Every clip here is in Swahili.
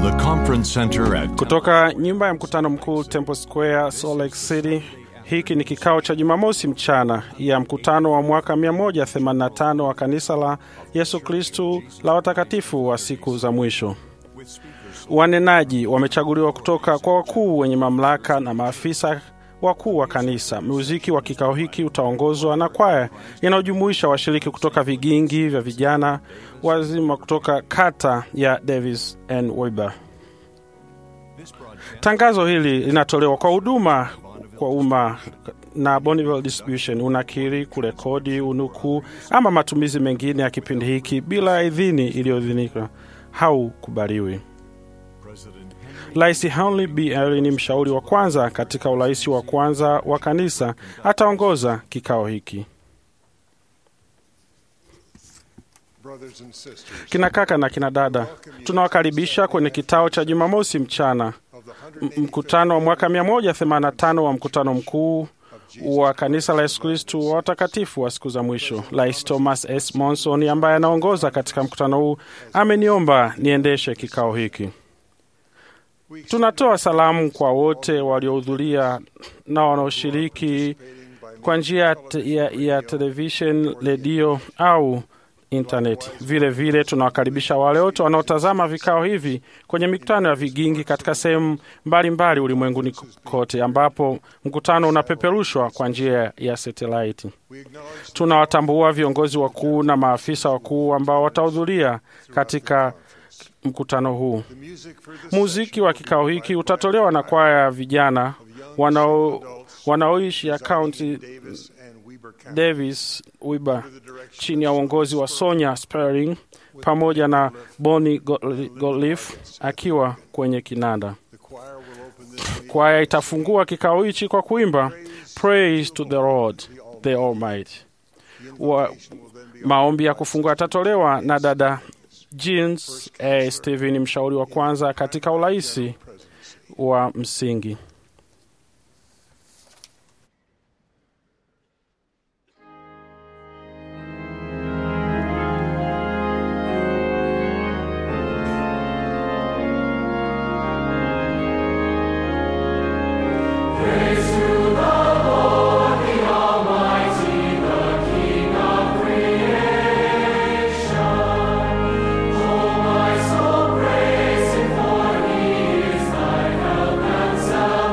the conference center at Kutoka nyumba ya mkutano mkuu Temple Square, Salt Lake City. Hiki ni kikao cha Jumamosi mchana ya mkutano wa mwaka 185 wa kanisa la Yesu Kristu la watakatifu wa siku za mwisho. Wanenaji wamechaguliwa kutoka kwa wakuu wenye mamlaka na maafisa wakuu wa kanisa. Muziki wa kikao hiki utaongozwa na kwaya inayojumuisha washiriki kutoka vigingi vya vijana wazima kutoka kata ya Davis and Weber. Tangazo hili linatolewa kwa huduma kwa umma na Bonneville Distribution. Unakiri, kurekodi, unukuu ama matumizi mengine ya kipindi hiki bila idhini iliyoidhinika haukubaliwi. Rais Henry B. Ely ni mshauri wa kwanza katika urais wa kwanza wa kanisa, ataongoza kikao hiki. Kina kaka na kina dada, tunawakaribisha kwenye kitao cha Jumamosi mchana, M- mkutano wa mwaka 185 wa mkutano mkuu wa kanisa la Yesu Kristu wa watakatifu wa siku za mwisho. Rais Thomas S. Monson ambaye anaongoza katika mkutano huu ameniomba niendeshe kikao hiki. Tunatoa salamu kwa wote waliohudhuria na wanaoshiriki kwa njia ya, te- ya, ya television, redio au intaneti. Vile vile tunawakaribisha wale wote wanaotazama vikao hivi kwenye mikutano ya vigingi katika sehemu mbalimbali ulimwenguni kote, ambapo mkutano unapeperushwa kwa njia ya satelaiti. Tunawatambua viongozi wakuu na maafisa wakuu ambao watahudhuria katika mkutano huu. Muziki wa kikao hiki utatolewa na kwaya ya vijana wanao wanaoishi ya kaunti Davis Weber chini ya uongozi wa Sonya Sperling pamoja na Bonnie Gottlieb akiwa kwenye kinanda. Kwaya itafungua kikao hichi kwa kuimba Praise to the Lord the Almighty. Wa, maombi ya kufungua yatatolewa na dada Jeans A. Steven, mshauri wa kwanza katika uraisi wa msingi. My soul praise Him, for He is thy help and salvation.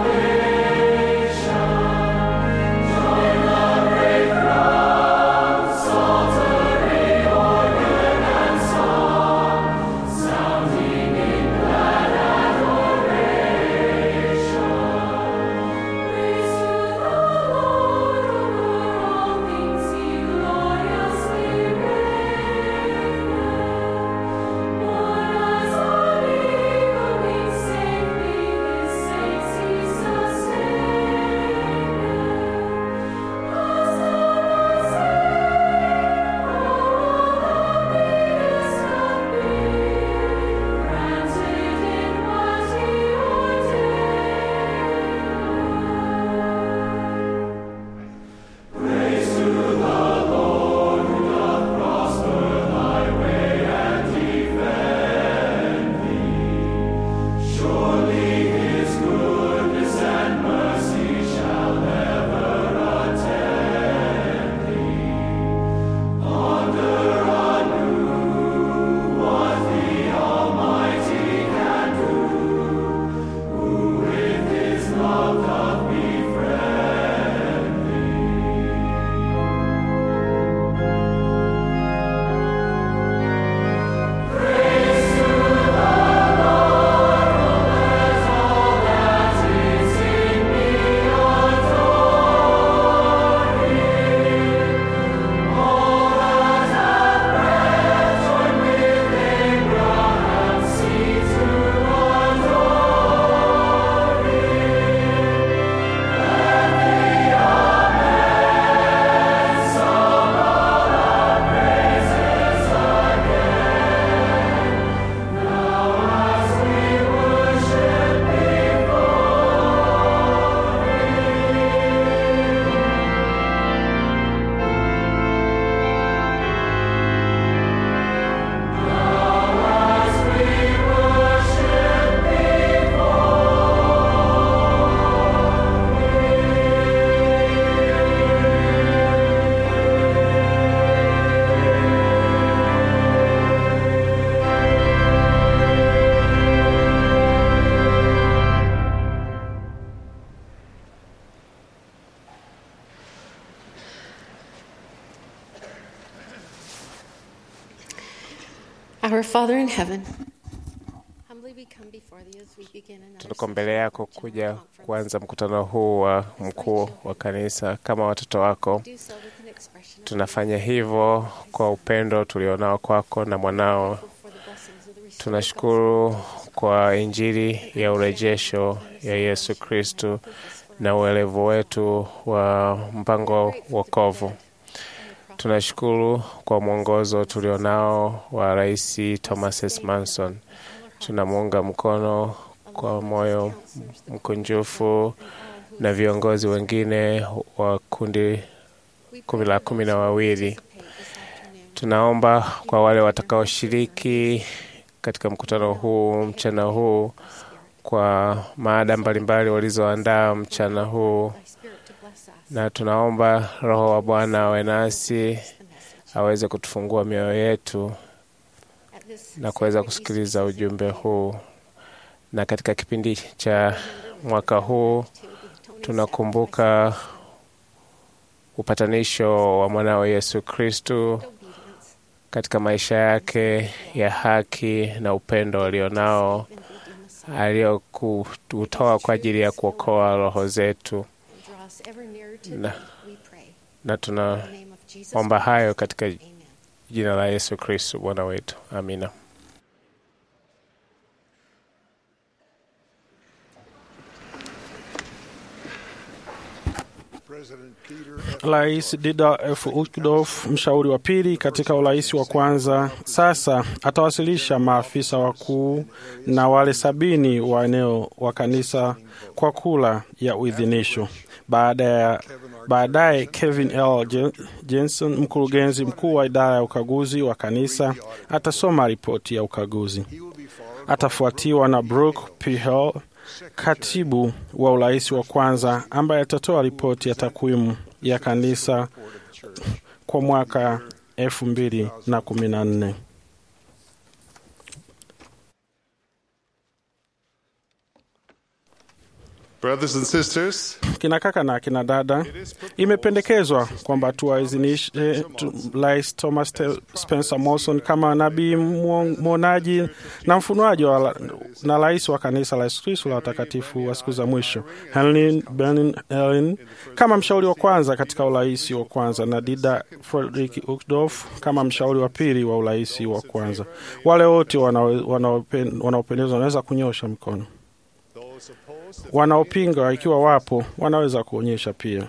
Our Father in heaven, humbly we come before thee as we begin another Tuko mbele yako session of kuja General Conference. kuanza mkutano huu wa mkuu wa kanisa kama watoto wako. Do so with an expression of Tunafanya hivyo kwa upendo tulionao kwako na mwanao. gratitude for the blessings of the restored Tunashukuru kwa Injili ya urejesho ya Yesu Kristu na uelevu wetu wa mpango wa wokovu. Tunashukuru kwa mwongozo tulionao wa Rais Thomas S. Manson. Tunamuunga mkono kwa moyo mkunjufu na viongozi wengine wa kundi kumi la kumi na wawili. Tunaomba kwa wale watakaoshiriki katika mkutano huu mchana huu kwa maada mbalimbali walizoandaa mchana huu, Thy Spirit to bless us. na tunaomba Roho wa Bwana awe nasi aweze kutufungua mioyo yetu At this na kuweza sacred kusikiliza Easter ujumbe season, huu. Na katika kipindi cha mwaka huu to the atoning tunakumbuka upatanisho wa mwanao Yesu Kristu sacrifice, obedience, katika maisha yake ya haki na upendo alionao and redeem us, aliyokutoa kwa ajili ya kuokoa roho zetu, and draw us ever nearer to Na- thee, we pray. na In the tunaomba name of Jesus hayo Christ. katika Amen. jina la Yesu Kristu Bwana wetu, amina. President Peter F. Rais Dida F. Uchtdorf, mshauri wa pili katika urais wa kwanza, sasa atawasilisha maafisa wakuu na wale sabini wa eneo wa kanisa kwa kula ya uidhinisho. Baada ya baadaye Kevin L. Jen- Jensen, mkurugenzi mkuu wa idara ya ukaguzi wa kanisa, atasoma ripoti ya ukaguzi. He will be followed Atafuatiwa na Brooke P. Hall, katibu wa urais wa kwanza, ambaye atatoa ripoti ya takwimu ya kanisa kwa mwaka elfu mbili na kumi na nne. Brothers and sisters, Kina kaka na kina dada, imependekezwa kwamba tuwaidhinishe tu- Rais Thomas Te- Spencer Morrison kama nabii mwon- mwonaji na mfunuaji wa, na rais wa kanisa la Yesu Kristo la watakatifu wa siku za mwisho, Helen Benin Ellen kama mshauri wa kwanza katika urais wa kwanza, na Dida Frederick Uchtdorf kama mshauri wa pili wa urais wa kwanza. Wale wote wanao- wanaopen- wanaopendezwa wanaweza kunyosha mkono those opposed, if wanaopinga ikiwa wapo wanaweza kuonyesha pia.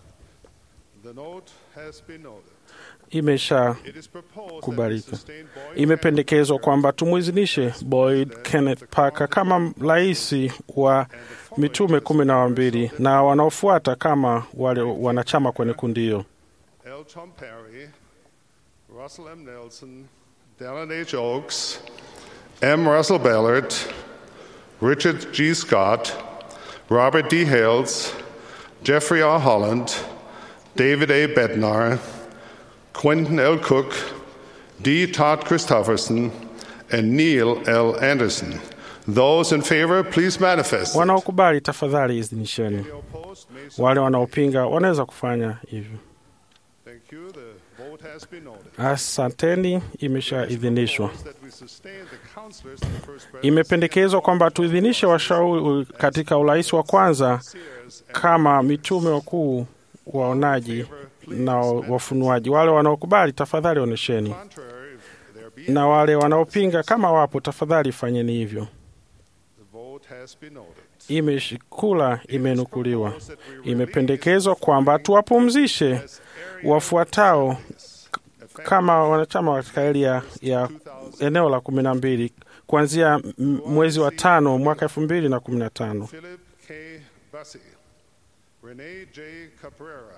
the note has been noted. Imesha It is proposed that we kubalika. sustain Boyd imependekezwa kwamba tumwidhinishe Boyd Kenneth Parker kama rais wa mitume kumi na wambili na wanaofuata kama wale wanachama kwenye kundi hiyo: L. Tom Perry, Russell M. Nelson, Dallin H. Oaks, M. Russell Ballard, Richard G. Scott, Robert D. Hales, Jeffrey R. Holland, David A. Bednar, Quentin L. Cook, D. Todd Christofferson, and Neil L. Anderson. Those in favor, please manifest. Wanaokubali tafadhali idhinisheni, Opposed, may so- wale wanaopinga wanaweza kufanya hivyo. Thank you. The vote has been noted. Asanteni, imeshaidhinishwa. That we sustain the counselors in the first presidency Imependekezwa kwamba tuidhinishe washauri katika urais wa kwanza kama mitume wakuu, waonaji na wafunuaji. Wale wanaokubali tafadhali onesheni, contrary, if there be na wale wanaopinga kama wapo, tafadhali fanyeni hivyo. the vote has been noted. Imeshikula imenukuliwa. Imependekezwa kwamba tuwapumzishe wafuatao kama wanachama katika eria ya eneo la kumi na mbili kuanzia m- mwezi wa tano mwaka elfu mbili na kumi na tano. Philip K. Bussey, Rene J. Caprera,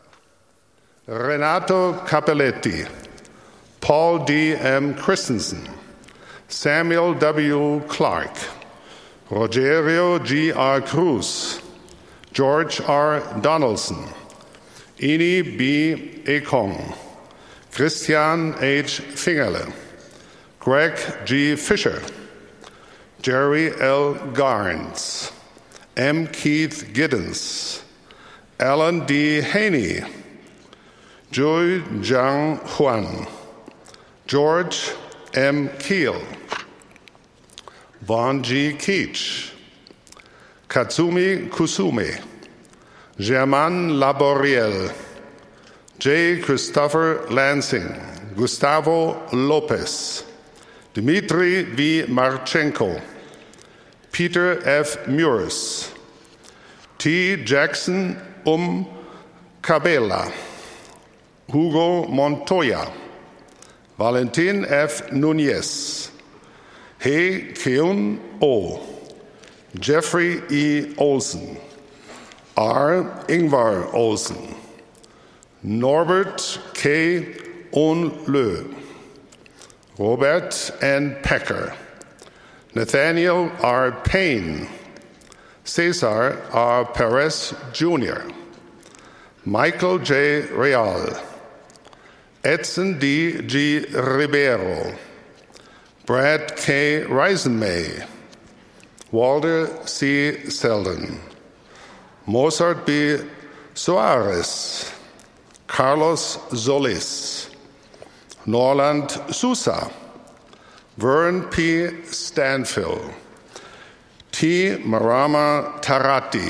Renato Capelletti, Paul D. M. Christensen, Samuel W. Clark, Rogerio G. R. Cruz, George R. Donaldson, Ini B. Ekong, Christian H. Fingerle, Greg G. Fisher, Jerry L. Garnes, M. Keith Giddens, Alan D. Haney, Joy Zhang Huan, George M. Keel, Vaughn G. Keach, Katsumi Kusume, Germain Laboriel, J. Christopher Lansing, Gustavo Lopez, Dmitry V. Marchenko, Peter F. Muris, T. Jackson Um Cabela, Hugo Montoya, Valentin F. Nunez, He Keun O, Jeffrey E. Olson, R. Ingvar Olson, Norbert K. Onlö, Robert N. Pecker, Nathaniel R. Payne, Cesar R. Perez Jr., Michael J. Real, Edson D. G. Ribeiro, Brad K. Reisenmay, Walter C. Selden, Mozart B. Soares, Carlos Solis, Norland Sousa, Vern P. Stanfill, T. Marama Tarati,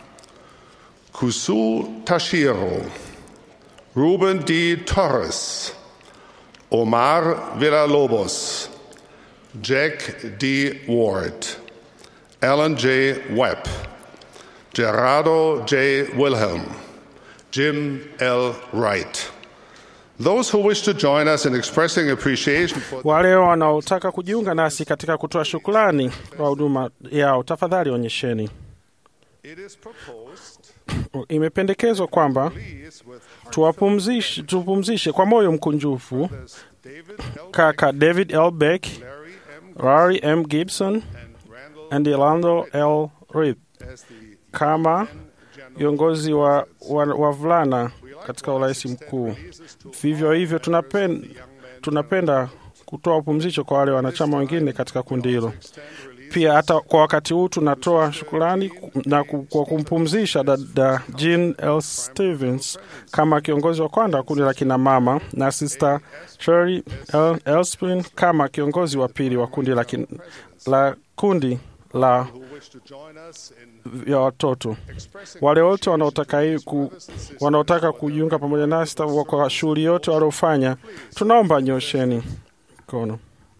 Kusu Tashiro, Ruben D. Torres, Omar Villalobos, Jack D. Ward, Alan J. Webb, Gerardo J. Wilhelm, Jim L. Wright. Those who wish to join us in expressing appreciation for Wale wanaotaka kujiunga nasi katika kutoa shukrani kwa huduma yao, tafadhali onyesheni. it is proposed Imependekezwa kwamba please with tuwapumzishe, tupumzishe kwa moyo mkunjufu David L. kaka David L. Beck, Larry M. Larry M. Gibson and Randall and Orlando L. Reed as the kama viongozi wa wa- wavulana katika urais mkuu. Vivyo hivyo tunapen, tunapenda kutoa upumzisho kwa wale wanachama wengine katika kundi hilo. Pia hata kwa wakati huu tunatoa shukrani na ku- kwa kumpumzisha dada Jean L. Stevens kama kiongozi wa kwanza wa kundi la kina mama na Sister Sherry L. Elspin kama kiongozi wa pili wa kundi la, kin, la kundi la who wish to join us in vya watoto. expressing Wale wote wanaotaka hii ku, wanaotaka kujiunga pamoja nasi ta- kwa shughuli yote waliofanya, tunaomba nyosheni mkono.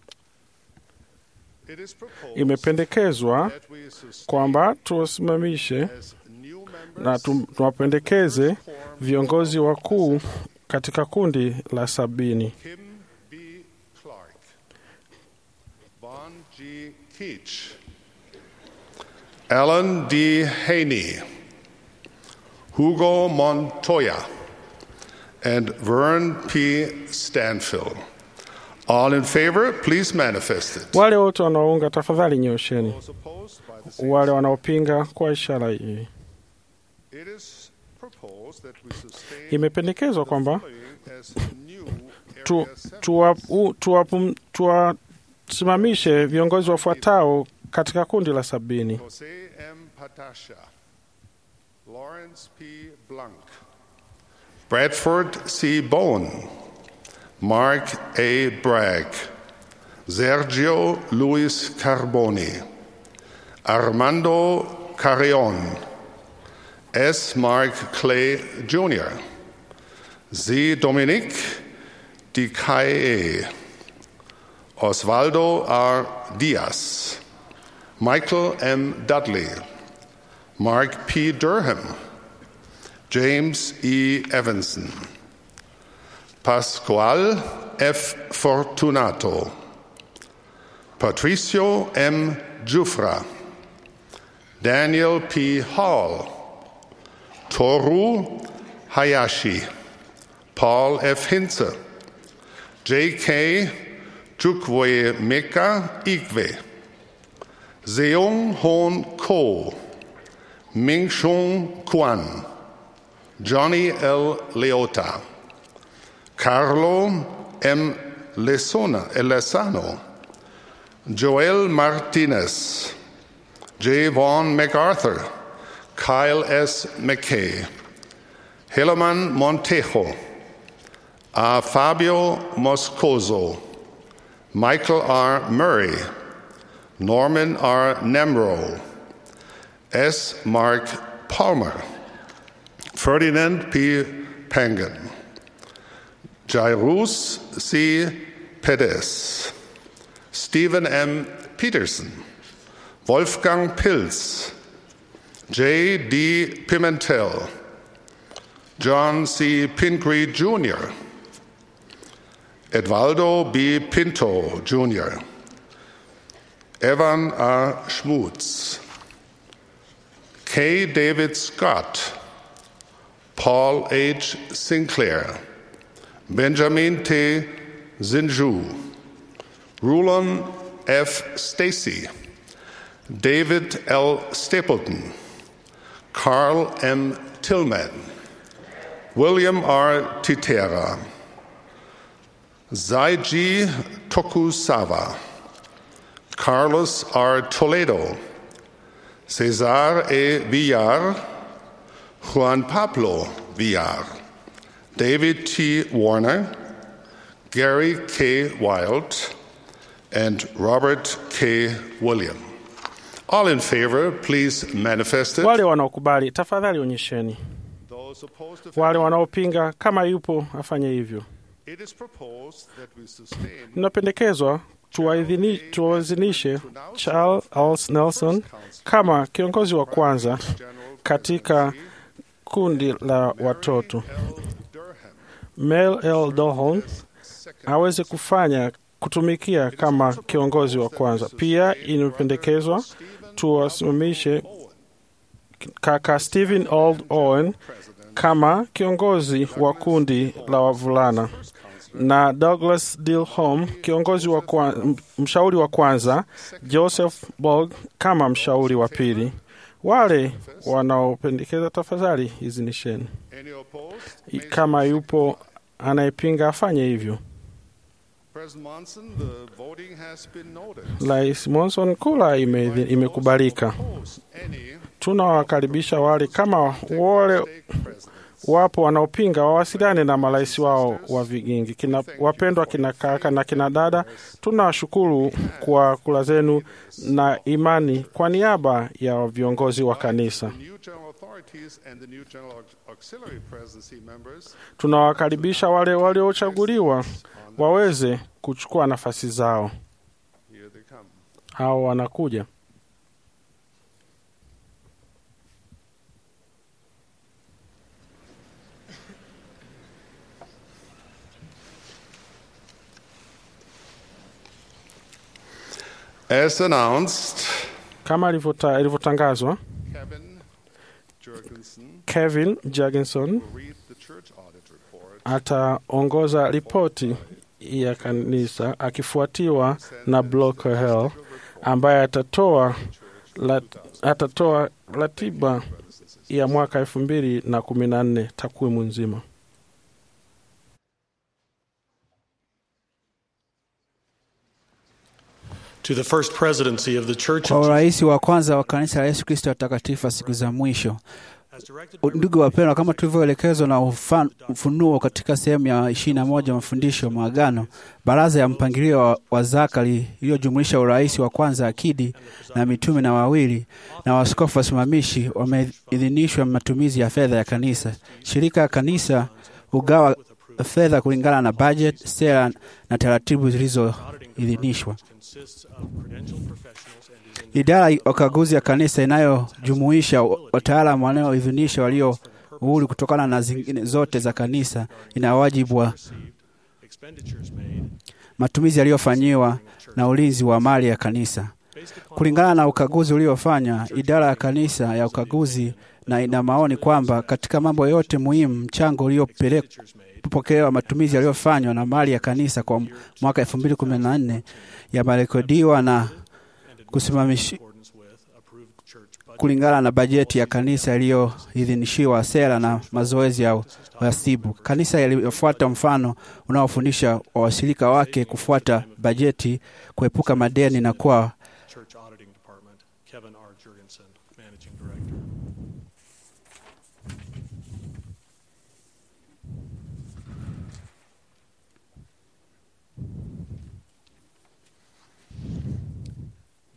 it is proposed Imependekezwa that we sustain kwamba tuwasimamishe as new members na tu- tuwapendekeze viongozi wakuu katika kundi la sabini. Kim B. Clark, Vaughn G. Keach, Alan D. Haney, Hugo Montoya, and Vern P. Stanfill. All in favor, please manifest it. Wale wote wanaounga, tafadhali nyosheni. Those opposed by the same Wale wanaopinga kwa ishara hii. It is proposed that we sustain Imependekezwa kwamba following as new tu, area seven. tuwa, u, tuwapum- tuwasimamishe viongozi wafuatao katika kundi la sabini: Jose M. Patasha, Lawrence P. Blanc, Bradford C. Bowen, Mark A. Bragg, Sergio Luis Carboni, Armando Carrion, S. Mark Clay Jr., Z. Dominique Dicae, Osvaldo R. Diaz, Michael M. Dudley, Mark P. Durham, James E. Evanson, Pascual F. Fortunato, Patricio M. Jufra, Daniel P. Hall, Toru Hayashi, Paul F. Hinze, J.K. Chukwe Meka Igwe, Seung Hoon Ko, Ming Shung Kwan, Johnny L. Leota, Carlo M. Lesona, Lesano, Joel Martinez, J. Vaughn MacArthur, Kyle S. McKay, Helaman Montejo, A. Fabio Moscoso, Michael R. Murray, Norman R. Nemro, S. Mark Palmer, Ferdinand P. Pangan, Jairus C. Perez, Stephen M. Peterson, Wolfgang Pilz, J. D. Pimentel, John C. Pingree Jr., Edvaldo B. Pinto Jr., Evan R. Schmutz, K. David Scott, Paul H. Sinclair, Benjamin T. Zinju, Rulon F. Stacy, David L. Stapleton, Carl M. Tillman, William R. Titera, Zaiji Tokusawa, Carlos R. Toledo, Cesar E. Villar, Juan Pablo Villar, David T. Warner, Gary K. Wild, and Robert K. William. All in favor, please manifest it. Wale wanaokubali tafadhali onyesheni. Those opposed, if Wale any. wanaopinga kama yupo afanye hivyo. It is proposed that we sustain Inapendekezwa tuwaidhini- tuwaidhinishe Charles Nelson kama kiongozi wa kwanza General katika kundi la watoto. L. Durham, Mel L. Dohon second aweze kufanya kutumikia kama kiongozi wa kwanza. Pia inapendekezwa tuwasimamishe kaka Stephen Old Owen kama kiongozi wa kundi la wavulana na Douglas Dilholm kiongozi wa kwa, m- mshauri wa kwanza, Joseph Borg kama mshauri wa pili. Wale wanaopendekeza tafadhali izinisheni. Any opposed? I- Kama yupo anayepinga afanye hivyo. President Monson, the voting has been noted. Rais Monson kula ime, imekubalika. Opposed, any Tunawakaribisha wale kama wale stake presidents. wapo wanaopinga wawasiliane na marais wao wa vigingi. Kina, wapendwa kina kaka na kina dada, tunawashukuru kwa kula zenu na imani kwa niaba ya viongozi wa kanisa. The new general authorities and the new general aux- auxiliary presidency members Tunawakaribisha wale waliochaguliwa waweze kuchukua nafasi zao. here they come. Hao wanakuja. As announced, Kama ilivyota- ilivyotangazwa, Kevin Jurgensen Kevin Jurgenson will read the church audit report ataongoza ripoti ya kanisa akifuatiwa na Blocker Hell ambaye atatoa lat, atatoa ratiba ya mwaka elfu mbili na kumi na nne takwimu nzima. to the first presidency of the Church kwa of urais wa kwanza wa kanisa la Yesu Kristo watakatifu wa siku za mwisho. as directed by Ndugu wapendwa, kama tulivyoelekezwa na ufa- ufunuo katika sehemu ya ishirini na moja mafundisho maagano, baraza ya mpangilio wa, wa zaka li- iliyojumuisha urais wa kwanza akidi na mitume na wawili na waskofu wasimamishi wameidhinishwa matumizi ya fedha ya kanisa. Shirika ya kanisa hugawa fedha kulingana na budget, sera na taratibu zilizoidhinishwa. consists of credentialed professionals and is in Idara ya ukaguzi ya kanisa inayojumuisha wataalamu wanaoidhinishwa walio uhuru kutokana na zingine zote za kanisa ina wajibu wa expenditures made matumizi yaliyofanyiwa na ulinzi wa mali ya kanisa. Kulingana na ukaguzi uliofanywa, idara ya kanisa ya ukaguzi na ina maoni kwamba katika mambo yote muhimu, mchango uliopokelewa, matumizi yaliyofanywa na mali ya kanisa kwa mwaka 2014 yamerekodiwa na kusimamishi accordance with approved church budget. kulingana na bajeti ya kanisa iliyoidhinishiwa, sera na mazoezi ya uhasibu. Kanisa yaliyofuata mfano unaofundisha wawashirika wake kufuata bajeti, kuepuka madeni na kuwa Church Auditing Department, Kevin R. Jurgensen, Managing Director.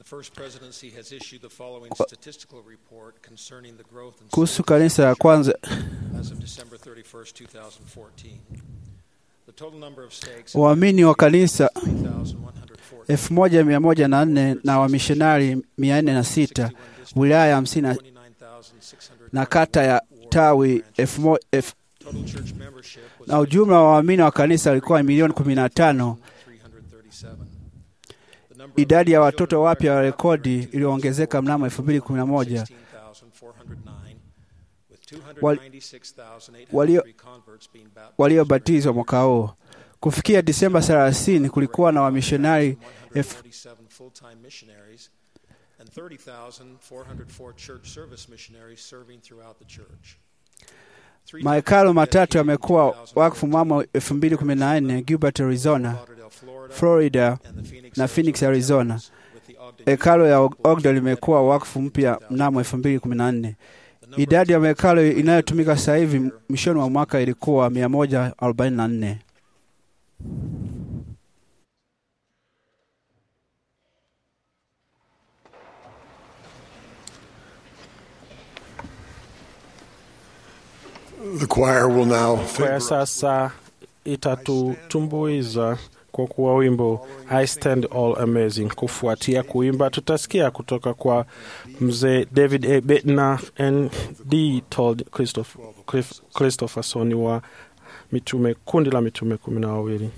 First Presidency has issued the following statistical report concerning the growth and kuhusu kanisa la kwanza as of December 31st, 2014. The total number of stakes waamini wa kanisa 3,114 elfu moja mia moja na nne na wamishonari mia nne na sita wilaya hamsini na- 29,600 na kata ya tawi elfu mo- elfu- Total church membership was na ujumla wa waamini wa kanisa walikuwa milioni kumi na tano. 337. The number of Idadi ya children watoto wapya wa required rekodi by iliyoongezeka mnamo 2011 16,409, with Wal- 296,803 walio- converts being baptized waliobatizwa mwaka huu. Kufikia Disemba 30 kulikuwa na wamishonari elfu 147 full-time missionaries and 30,404 church service missionaries serving throughout the church. Three Mahekalo matatu dedicated yamekuwa 2014 wakfu mnamo 2014 Gilbert, Arizona, Lauderdale, Florida, Florida and the Phoenix, na Phoenix, Arizona. with the Ogden Hekalo ya Ogden limekuwa wakfu mpya mnamo 2014. Idadi ya mahekalo inayotumika sasa hivi mwishoni mwa mwaka ilikuwa 144. The choir will now Kwaya sasa itatutumbuiza kwa kuwa wimbo I Stand All Amazing. Kufuatia kuimba, tutasikia kutoka kwa mzee David A. Bednar ND told Christopher, Cliff- Christopherson wa mitume, kundi la mitume kumi na wawili.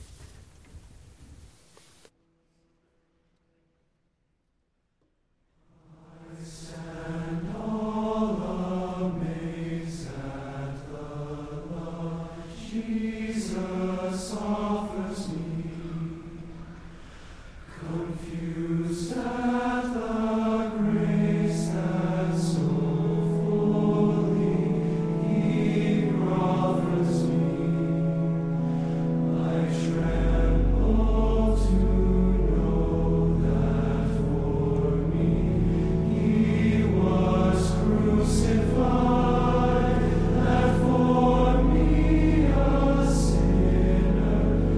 Crucified, that for me a sinner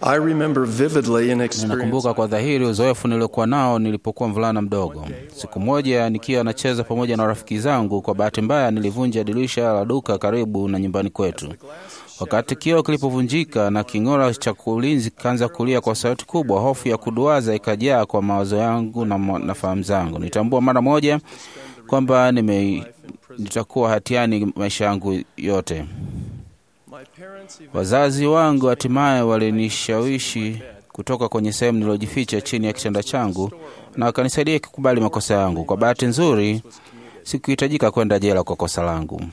I remember vividly an experience Ninakumbuka kwa dhahiri uzoefu niliokuwa nao nilipokuwa mvulana mdogo. Siku moja nikiwa nacheza pamoja na rafiki zangu, kwa bahati mbaya nilivunja dirisha la duka karibu na nyumbani kwetu. Wakati kioo kilipovunjika na king'ora cha ulinzi kaanza kulia kwa sauti kubwa, hofu ya kuduaza ikajaa kwa mawazo yangu na, mo- na fahamu zangu. Nitambua mara moja kwamba nime nitakuwa hatiani maisha yangu yote. Wazazi wangu hatimaye walinishawishi kutoka kwenye sehemu niliyojificha chini ya kitanda changu na wakanisaidia kukubali makosa yangu. Kwa bahati nzuri, sikuhitajika kwenda jela kwa kosa langu.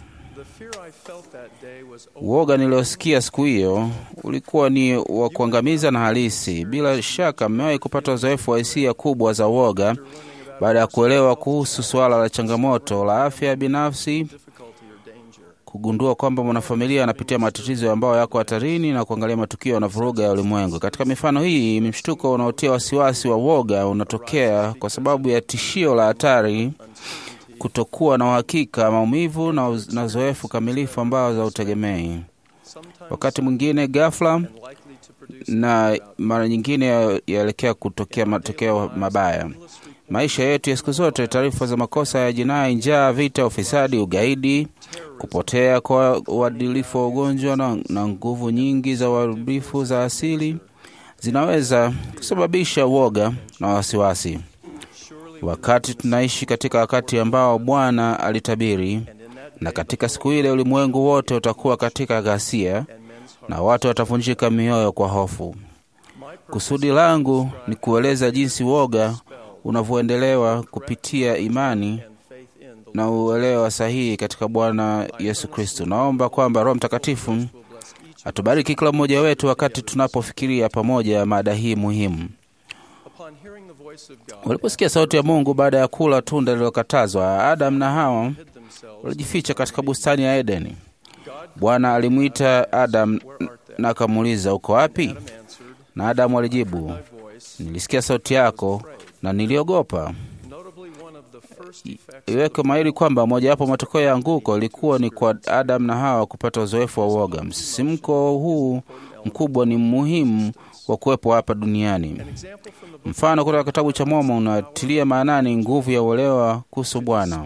Uoga niliosikia siku hiyo ulikuwa ni wa kuangamiza na halisi. Bila shaka mmewahi kupata uzoefu wa hisia kubwa za uoga baada ya kuelewa kuhusu suala la changamoto la afya binafsi, kugundua kwamba mwanafamilia anapitia matatizo ambayo yako hatarini na kuangalia matukio na vuruga ya ulimwengu. Katika mifano hii, mshtuko unaotia wasiwasi wa uoga unatokea kwa sababu ya tishio la hatari, kutokuwa na uhakika, maumivu na uz- na uzoefu kamilifu ambao hautegemei. Wakati mwingine ghafla na mara nyingine ya- yaelekea kutokea matokeo mabaya. Maisha yetu ya siku zote, taarifa za makosa ya jinai, njaa, vita, ufisadi, ugaidi, kupotea kwa uadilifu wa ugonjwa na, na nguvu nyingi za uharibifu za asili zinaweza kusababisha uoga na wasiwasi. Wakati tunaishi katika wakati ambao Bwana alitabiri, na katika siku ile ulimwengu wote utakuwa katika ghasia na watu watavunjika mioyo kwa hofu. Kusudi langu ni kueleza jinsi woga unavyoendelewa kupitia imani na uelewa sahihi katika Bwana Yesu Kristo. Naomba kwamba Roho Mtakatifu atubariki kila mmoja wetu wakati tunapofikiria pamoja mada hii muhimu. Waliposikia sauti ya Mungu baada ya kula tunda lililokatazwa, Adam na Hawa walijificha katika bustani ya Edeni. Bwana alimwita Adam na akamuuliza, uko wapi? Na Adamu alijibu, nilisikia sauti yako na niliogopa. I- Iweke mahiri kwamba mojawapo matokeo ya anguko ilikuwa ni kwa Adam na Hawa kupata uzoefu wa uoga. Msisimko huu mkubwa ni muhimu wa kuwepo hapa duniani. Mfano kutoka kitabu cha Mormon unatilia maanani nguvu ya uelewa kuhusu Bwana,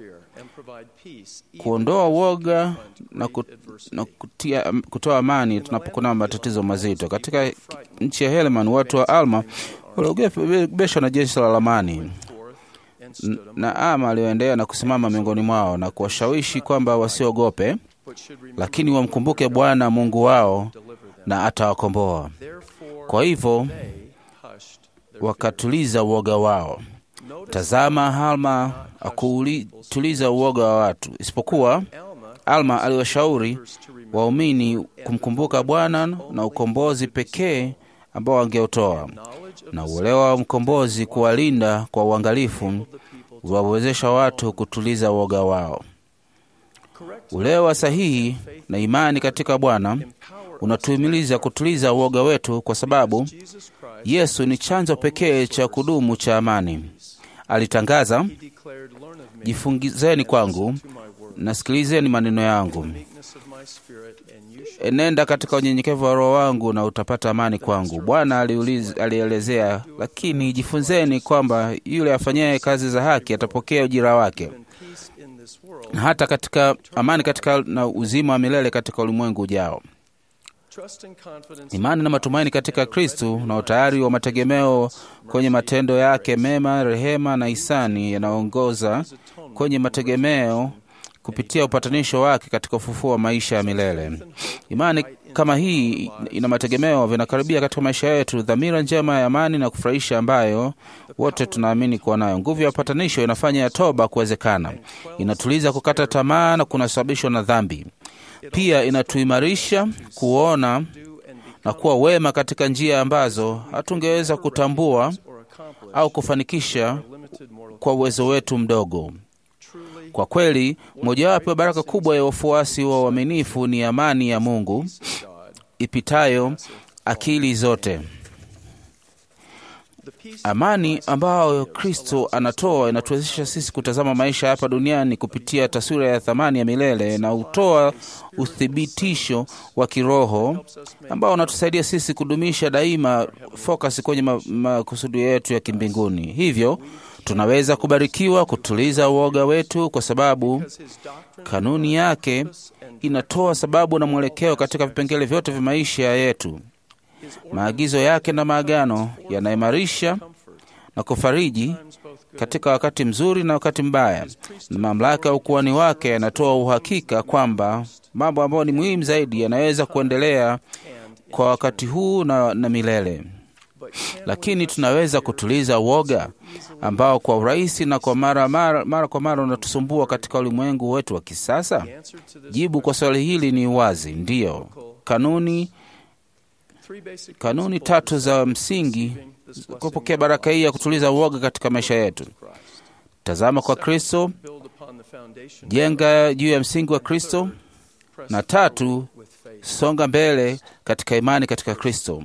kuondoa uoga na, ku, na kutia, kutoa amani tunapokuwa na matatizo mazito. Katika nchi ya Helman, watu wa Alma waliogopeshwa na jeshi la Lamani N- na Ama aliyoendea na kusimama miongoni mwao na kuwashawishi kwamba wasiogope, lakini wamkumbuke Bwana Mungu wao na atawakomboa. Kwa hivyo wakatuliza uoga wao. Tazama, Halma akutuliza uoga wa watu, isipokuwa Alma aliwashauri waumini kumkumbuka Bwana na ukombozi pekee ambao angeutoa na uelewa wa mkombozi kuwalinda kwa uangalifu wawezesha watu kutuliza uoga wao. Uelewa sahihi na imani katika Bwana unatuhimiliza kutuliza uoga wetu, kwa sababu Yesu ni chanzo pekee cha kudumu cha amani. Alitangaza, jifungizeni kwangu na sikilizeni maneno yangu, enenda katika unyenyekevu wa Roho wangu na utapata amani kwangu. Bwana aliuliza- alielezea, lakini jifunzeni kwamba yule afanyaye kazi za haki atapokea ujira wake, na hata katika amani katika na uzima wa milele katika ulimwengu ujao. Imani na matumaini katika Kristu na utayari wa mategemeo kwenye matendo yake mema, rehema na hisani yanaongoza kwenye mategemeo kupitia upatanisho wake katika ufufuo wa maisha ya milele. Imani kama hii ina mategemeo vinakaribia katika maisha yetu, dhamira njema ya amani na kufurahisha ambayo wote tunaamini kuwa nayo. Nguvu ya upatanisho inafanya ya toba kuwezekana, inatuliza kukata tamaa na kunasababishwa na dhambi. Pia inatuimarisha kuona na kuwa wema katika njia ambazo hatungeweza kutambua au kufanikisha kwa uwezo wetu mdogo. Kwa kweli, mojawapo ya baraka kubwa ya wafuasi wa uaminifu ni amani ya Mungu ipitayo akili zote. Amani ambayo Kristo anatoa inatuwezesha sisi kutazama maisha hapa duniani kupitia taswira ya thamani ya milele na hutoa uthibitisho wa kiroho ambao unatusaidia sisi kudumisha daima focus kwenye ma- makusudi yetu ya kimbinguni. Hivyo tunaweza kubarikiwa kutuliza uoga wetu kwa sababu kanuni yake inatoa sababu na mwelekeo katika vipengele vyote vya maisha yetu. Maagizo yake na maagano yanaimarisha na kufariji katika wakati mzuri na wakati mbaya, na mamlaka ya ukuhani wake yanatoa uhakika kwamba mambo ambayo ni muhimu zaidi yanaweza kuendelea kwa wakati huu na, na milele. Lakini tunaweza kutuliza uoga ambao kwa urahisi na kwa mara, mara, mara kwa mara unatusumbua katika ulimwengu wetu wa kisasa? Jibu kwa swali hili ni wazi, ndiyo. Kanuni kanuni tatu za msingi kupokea baraka hii ya kutuliza uoga katika maisha yetu. Tazama kwa Kristo, jenga juu ya msingi wa Kristo, na tatu, songa mbele katika imani katika Kristo.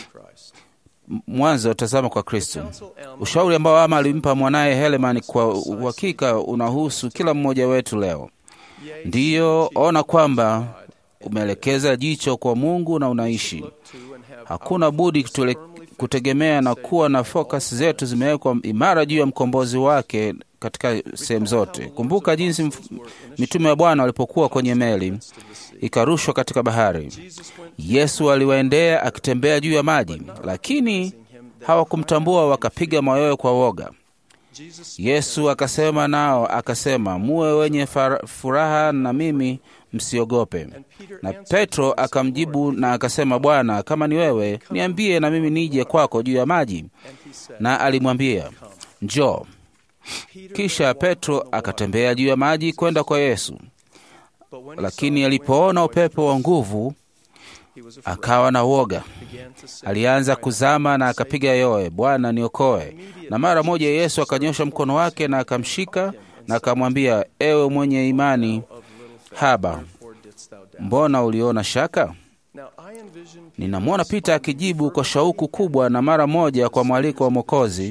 M- Mwanzo, tazama kwa Kristo. Ushauri ambao Ama alimpa mwanaye Heleman kwa uhakika unahusu kila mmoja wetu leo. Ndiyo, ona kwamba umeelekeza jicho kwa Mungu na unaishi. Hakuna budi kutule, kutegemea na kuwa na focus zetu zimewekwa imara juu ya mkombozi wake katika sehemu zote. Kumbuka jinsi mf- mitume wa Bwana walipokuwa kwenye meli ikarushwa katika bahari. Yesu aliwaendea akitembea juu ya maji, lakini hawakumtambua, wakapiga mayowe kwa woga. Yesu akasema nao akasema, muwe wenye fara- furaha na mimi, msiogope. Na Petro akamjibu na akasema, Bwana, kama ni wewe, niambie na mimi nije kwako juu ya maji. Na alimwambia, njoo. Kisha Petro akatembea juu ya maji kwenda kwa Yesu, lakini alipoona upepo wa nguvu akawa na woga. Alianza kuzama na akapiga yoe, Bwana niokoe. Na mara moja Yesu akanyosha mkono wake na akamshika na akamwambia, ewe mwenye imani haba, mbona uliona shaka? Ninamwona Pita akijibu kwa shauku kubwa na mara moja kwa mwaliko wa Mwokozi,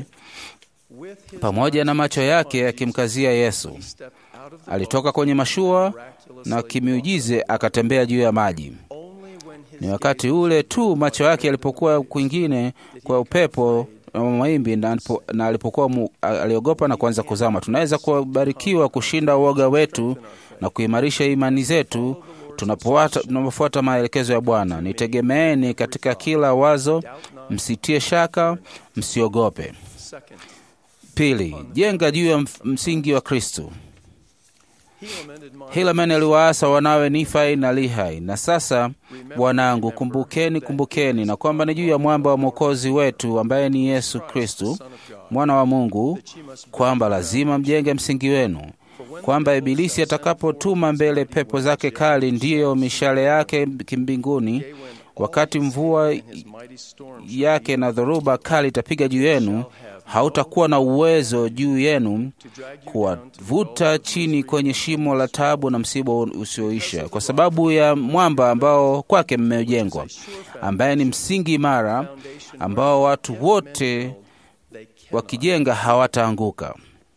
pamoja na macho yake yakimkazia Yesu. Alitoka kwenye mashua na kimiujize akatembea juu ya maji. Ni wakati ule tu macho yake yalipokuwa kwingine kwa upepo na mawimbi na alipo- na alipokuwa mu, aliogopa na kuanza kuzama. Tunaweza kubarikiwa kushinda uoga wetu na kuimarisha imani zetu tunapofuata tunapofuata maelekezo ya Bwana. Nitegemeeni katika kila wazo, msitie shaka, msiogope. Pili, jenga juu ya mf- msingi wa Kristo. Helaman aliwaasa wanawe Nifai na Lihai. Na sasa wanangu, kumbukeni, kumbukeni na kwamba ni juu ya mwamba wa mwokozi wetu ambaye ni Yesu Kristu mwana wa Mungu, kwamba lazima mjenge msingi wenu, kwamba Ibilisi atakapotuma mbele pepo zake kali, ndiyo mishale yake kimbinguni, wakati mvua yake na dhoruba kali itapiga juu yenu, hautakuwa na uwezo juu yenu kuwavuta chini kwenye shimo la taabu na msiba usioisha, kwa sababu ya mwamba ambao kwake mmejengwa, ambaye ni msingi imara ambao watu wote wakijenga hawataanguka.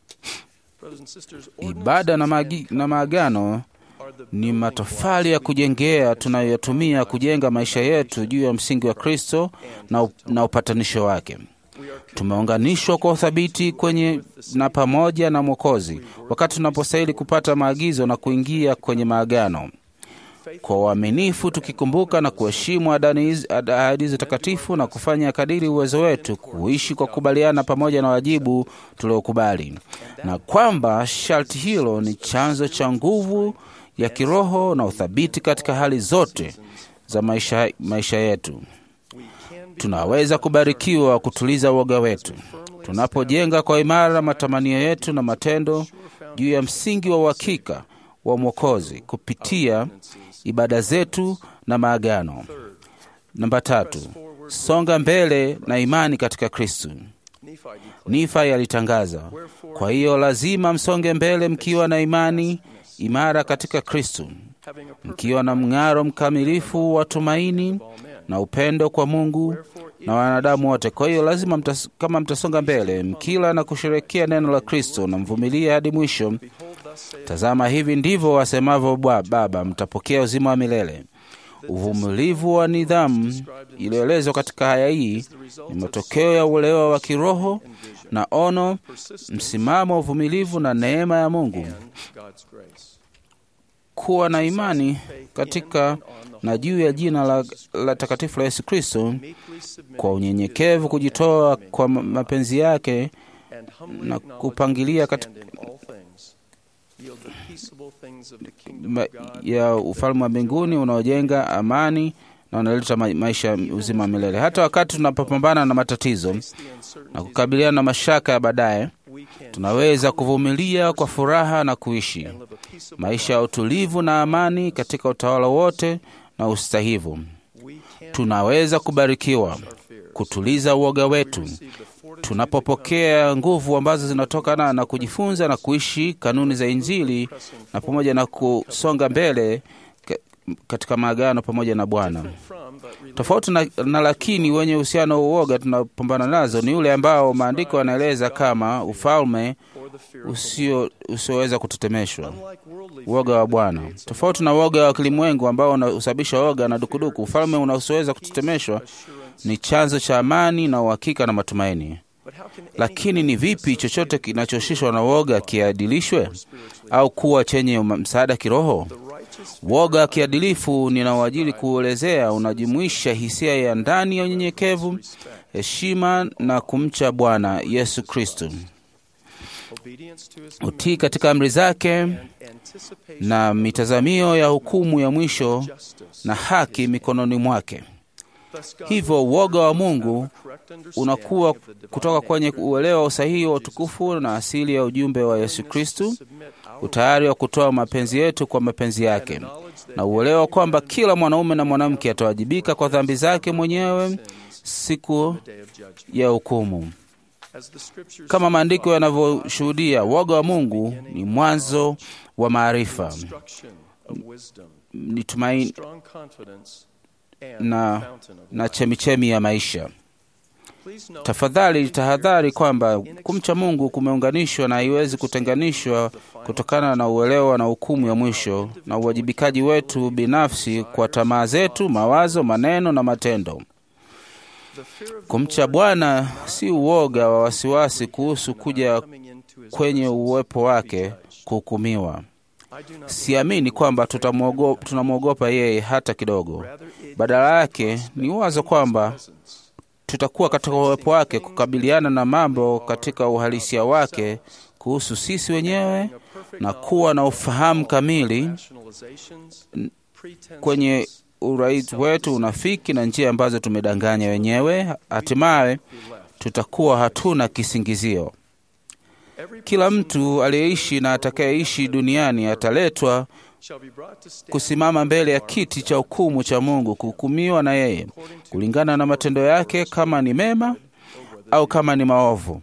Ibada na, magi, na maagano ni matofali ya kujengea tunayotumia kujenga maisha yetu juu ya msingi wa Kristo na, up- na upatanisho wake. Tumeunganishwa kwa uthabiti kwenye na pamoja na Mwokozi wakati tunapostahili kupata maagizo na kuingia kwenye maagano kwa uaminifu, tukikumbuka na kuheshimu adani hizi- ad- ahadi hizo takatifu na kufanya kadiri uwezo wetu kuishi kwa kukubaliana pamoja na wajibu tuliokubali, na kwamba sharti hilo ni chanzo cha nguvu ya kiroho na uthabiti katika hali zote za maisha, maisha yetu. Tunaweza kubarikiwa kutuliza uoga wetu tunapojenga kwa imara matamanio yetu na matendo juu ya msingi wa uhakika wa Mwokozi kupitia ibada zetu na maagano. Namba tatu, songa mbele na imani katika Kristu. Nifai alitangaza, kwa hiyo lazima msonge mbele mkiwa na imani imara katika Kristu, mkiwa na mng'aro mkamilifu wa tumaini na upendo kwa Mungu. na wanadamu wote. Kwa hiyo lazima mtas, kama mtasonga mbele mkila na kusherekea neno la Kristo na mvumilia hadi mwisho, tazama, hivi ndivyo wasemavyo Bwa- Baba, mtapokea uzima wa milele. Uvumilivu wa nidhamu iliyoelezwa katika haya hii ni matokeo ya uelewa wa kiroho na ono, msimamo wa uvumilivu na neema ya Mungu. Kuwa na imani katika na juu ya jina la, la takatifu la Yesu Kristo kwa unyenyekevu, kujitoa kwa ma- mapenzi yake na kupangilia katika ma, ya ufalme wa mbinguni unaojenga amani na unaleta ma, maisha ya uzima wa milele. Hata wakati tunapopambana na matatizo na kukabiliana na mashaka ya baadaye, tunaweza kuvumilia kwa furaha na kuishi maisha ya utulivu na amani katika utawala wote na ustahivu. Tunaweza kubarikiwa kutuliza uoga wetu tunapopokea nguvu ambazo zinatokana na kujifunza na kuishi kanuni za Injili na pamoja na kusonga mbele ka- katika maagano pamoja na Bwana. Tofauti na, na lakini wenye uhusiano wa uoga tunapambana nazo ni ule ambao maandiko yanaeleza kama ufalme usio usioweza kutetemeshwa, uoga wa Bwana. Tofauti na uoga wa kilimwengu ambao unasababisha uoga na dukuduku, ufalme unaosioweza kutetemeshwa ni chanzo cha amani na uhakika na matumaini. Lakini ni vipi chochote kinachoshishwa na woga kiadilishwe au kuwa chenye uma- msaada kiroho? Woga wa kiadilifu ninaoajili kuelezea unajumuisha hisia ya ndani ya unyenyekevu, heshima na kumcha Bwana Yesu Kristo, utii katika amri zake na mitazamio ya hukumu ya mwisho na haki mikononi mwake. Hivyo uoga wa Mungu unakuwa kutoka kwenye uelewa wa usahihi wa utukufu na asili ya ujumbe wa Yesu Kristu, utayari wa kutoa mapenzi yetu kwa mapenzi yake, na uelewa kwamba kila mwanaume na mwanamke atawajibika kwa dhambi zake mwenyewe siku ya hukumu. Kama maandiko yanavyoshuhudia, uoga wa Mungu ni mwanzo wa maarifa, ni tumaini na, na chemichemi ya maisha. Tafadhali tahadhari kwamba kumcha Mungu kumeunganishwa na haiwezi kutenganishwa kutokana na uelewa na hukumu ya mwisho na uwajibikaji wetu binafsi kwa tamaa zetu, mawazo, maneno na matendo. Kumcha Bwana si uoga wa wasiwasi kuhusu kuja kwenye uwepo wake kuhukumiwa. Siamini kwamba tutamwogo- tunamwogopa yeye hata kidogo. Badala yake ni wazo kwamba tutakuwa katika uwepo wake kukabiliana na mambo katika uhalisia wake kuhusu sisi wenyewe na kuwa na ufahamu kamili n- kwenye urais wetu, unafiki na njia ambazo tumedanganya wenyewe. Hatimaye tutakuwa hatuna kisingizio. Kila mtu aliyeishi na atakayeishi duniani ataletwa kusimama mbele ya kiti cha hukumu cha Mungu, kuhukumiwa na yeye kulingana na matendo yake, kama ni mema au kama ni maovu.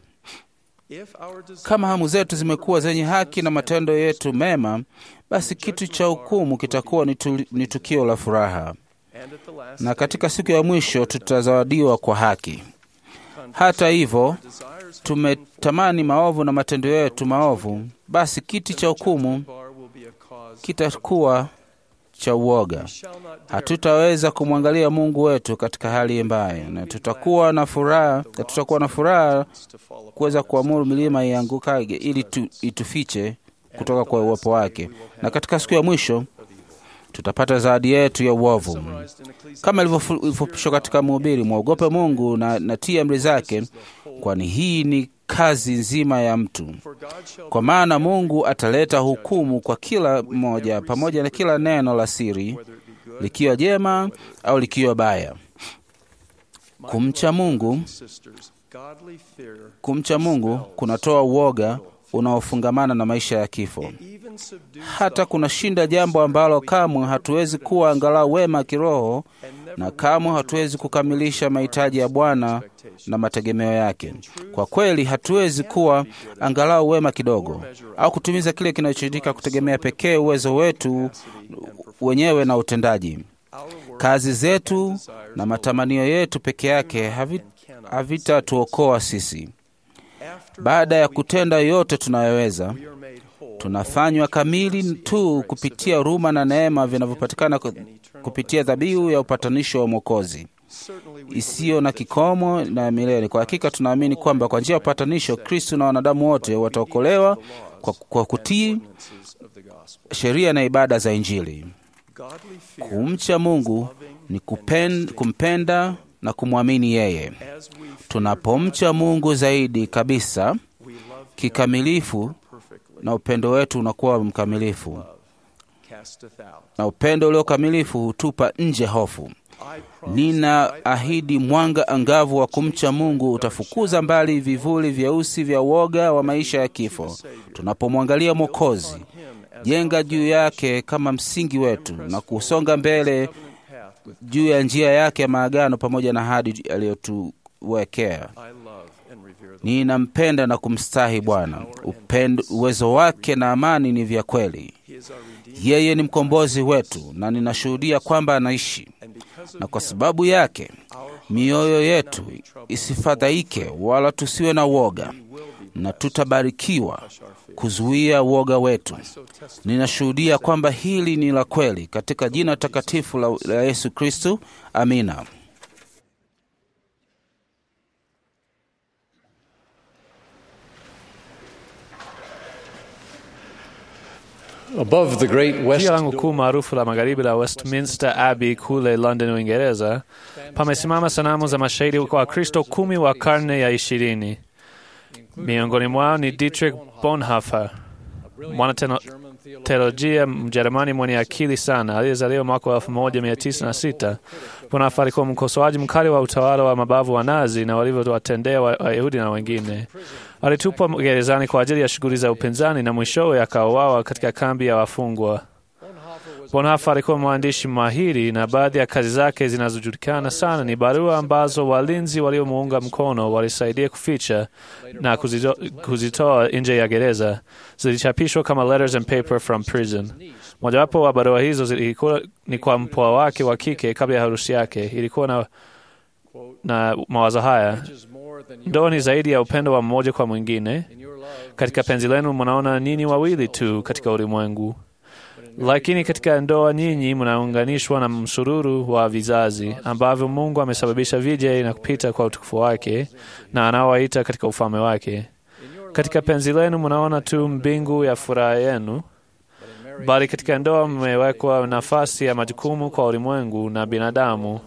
Kama hamu zetu zimekuwa zenye haki na matendo yetu mema, basi kitu cha hukumu kitakuwa ni, tu, ni tukio la furaha, na katika siku ya mwisho tutazawadiwa kwa haki. Hata hivyo, tumetamani maovu na matendo yetu maovu, basi kiti cha hukumu kitakuwa cha uoga. Hatutaweza kumwangalia Mungu wetu katika hali mbaya, na tutakuwa na furaha, na tutakuwa na furaha kuweza kuamuru milima iangukage ili tu, itufiche kutoka kwa uwepo wake, na katika siku ya mwisho tutapata zawadi yetu ya uovu, kama ilivyofu- ilivyofupishwa katika Mhubiri: mwogope Mungu na, na tii amri zake, kwani hii ni kazi nzima ya mtu. Kwa maana Mungu ataleta hukumu kwa kila mmoja pamoja na kila neno la siri, likiwa jema au likiwa baya. Kumcha Mungu, kumcha Mungu kunatoa uoga unaofungamana na maisha ya kifo. Hata kunashinda jambo ambalo kamwe hatuwezi kuwa angalau wema kiroho, na kamwe hatuwezi kukamilisha mahitaji ya Bwana na mategemeo yake. Kwa kweli, hatuwezi kuwa angalau wema kidogo au kutimiza kile kinachohitajika kutegemea pekee uwezo wetu wenyewe na utendaji. Kazi zetu na matamanio yetu peke yake havi- havitatuokoa sisi. Baada ya kutenda yote tunayoweza, tunafanywa kamili tu kupitia huruma na neema vinavyopatikana ku- kupitia dhabihu ya upatanisho wa Mwokozi isiyo na kikomo na milele. Kwa hakika tunaamini kwamba kwa njia ya upatanisho Kristo na wanadamu wote wataokolewa kwa, kwa kutii sheria na ibada za Injili. Kumcha Mungu ni kupen, kumpenda na kumwamini yeye. Tunapomcha Mungu zaidi kabisa kikamilifu, na upendo wetu unakuwa mkamilifu, na upendo ulio kamilifu hutupa nje hofu. Nina ahidi mwanga angavu wa kumcha Mungu utafukuza mbali vivuli vyeusi vya uoga wa maisha ya kifo. Tunapomwangalia Mwokozi, jenga juu yake kama msingi wetu na kusonga mbele juu ya njia yake ya maagano pamoja na ahadi aliyotuwekea. Ninampenda na kumstahi Bwana. Upendo, uwezo wake na amani ni vya kweli. Yeye ni mkombozi wetu, na ninashuhudia kwamba anaishi, na kwa sababu yake mioyo yetu isifadhaike wala tusiwe na woga, na tutabarikiwa kuzuia woga wetu. Ninashuhudia kwamba hili ni la kweli katika jina takatifu la, la Yesu Kristu. Amina. Above the great west Jia langu kuu maarufu la magharibi la Westminster Abbey kule London, Uingereza, pamesimama sanamu za mashahidi wa Kristo kumi wa karne ya ishirini. Miongoni mwao ni Dietrich Bonhoeffer, mwanateolojia Mjerumani mwenye akili sana aliyezaliwa mwaka wa 1906. Bonhoeffer alikuwa mkosoaji mkali wa utawala wa mabavu wa Nazi na walivyowatendea Wayahudi na wengine. Alitupwa gerezani kwa ajili ya shughuli za upinzani na mwishowe akauawa katika kambi ya wafungwa. Bonhoeffer alikuwa mwandishi mahiri na baadhi ya kazi zake zinazojulikana sana ni barua ambazo walinzi waliomuunga mkono walisaidia kuficha na kuzito, kuzitoa nje ya gereza. Zilichapishwa kama Letters and Paper from Prison. Mojawapo wa barua hizo zilikuwa ni kwa mpwa wake wa kike kabla ya harusi yake. Ilikuwa na, na mawazo haya: ndoa ni zaidi ya upendo wa mmoja kwa mwingine. Katika penzi lenu mnaona nini wawili tu katika ulimwengu lakini katika ndoa nyinyi mnaunganishwa na msururu wa vizazi ambavyo Mungu amesababisha vije na kupita kwa utukufu wake na anaowaita katika ufalme wake. Katika penzi lenu mnaona tu mbingu ya furaha yenu, bali katika ndoa mmewekwa nafasi ya majukumu kwa ulimwengu na binadamu.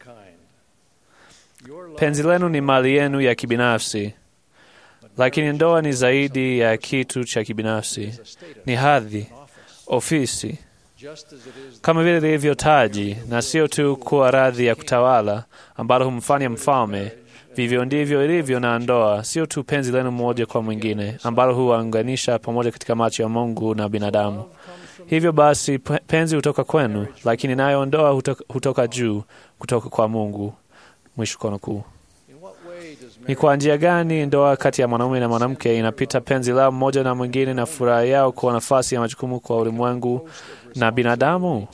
Penzi lenu ni mali yenu ya kibinafsi, lakini ndoa ni zaidi ya kitu cha kibinafsi, ni hadhi ofisi kama vile lilivyo taji, na sio tu kuwa radhi ya kutawala ambalo humfanya mfalme. Vivyo ndivyo ilivyo na ndoa, sio tu penzi lenu mmoja kwa mwingine ambalo huwaunganisha pamoja katika macho ya Mungu na binadamu. Hivyo basi, penzi hutoka kwenu, lakini nayo ndoa hutoka, hutoka juu, kutoka kwa Mungu. Mwisho kono kuu. Ni kwa njia gani ndoa kati ya mwanaume na mwanamke inapita penzi lao mmoja na mwingine na furaha yao kwa nafasi ya majukumu kwa ulimwengu na binadamu?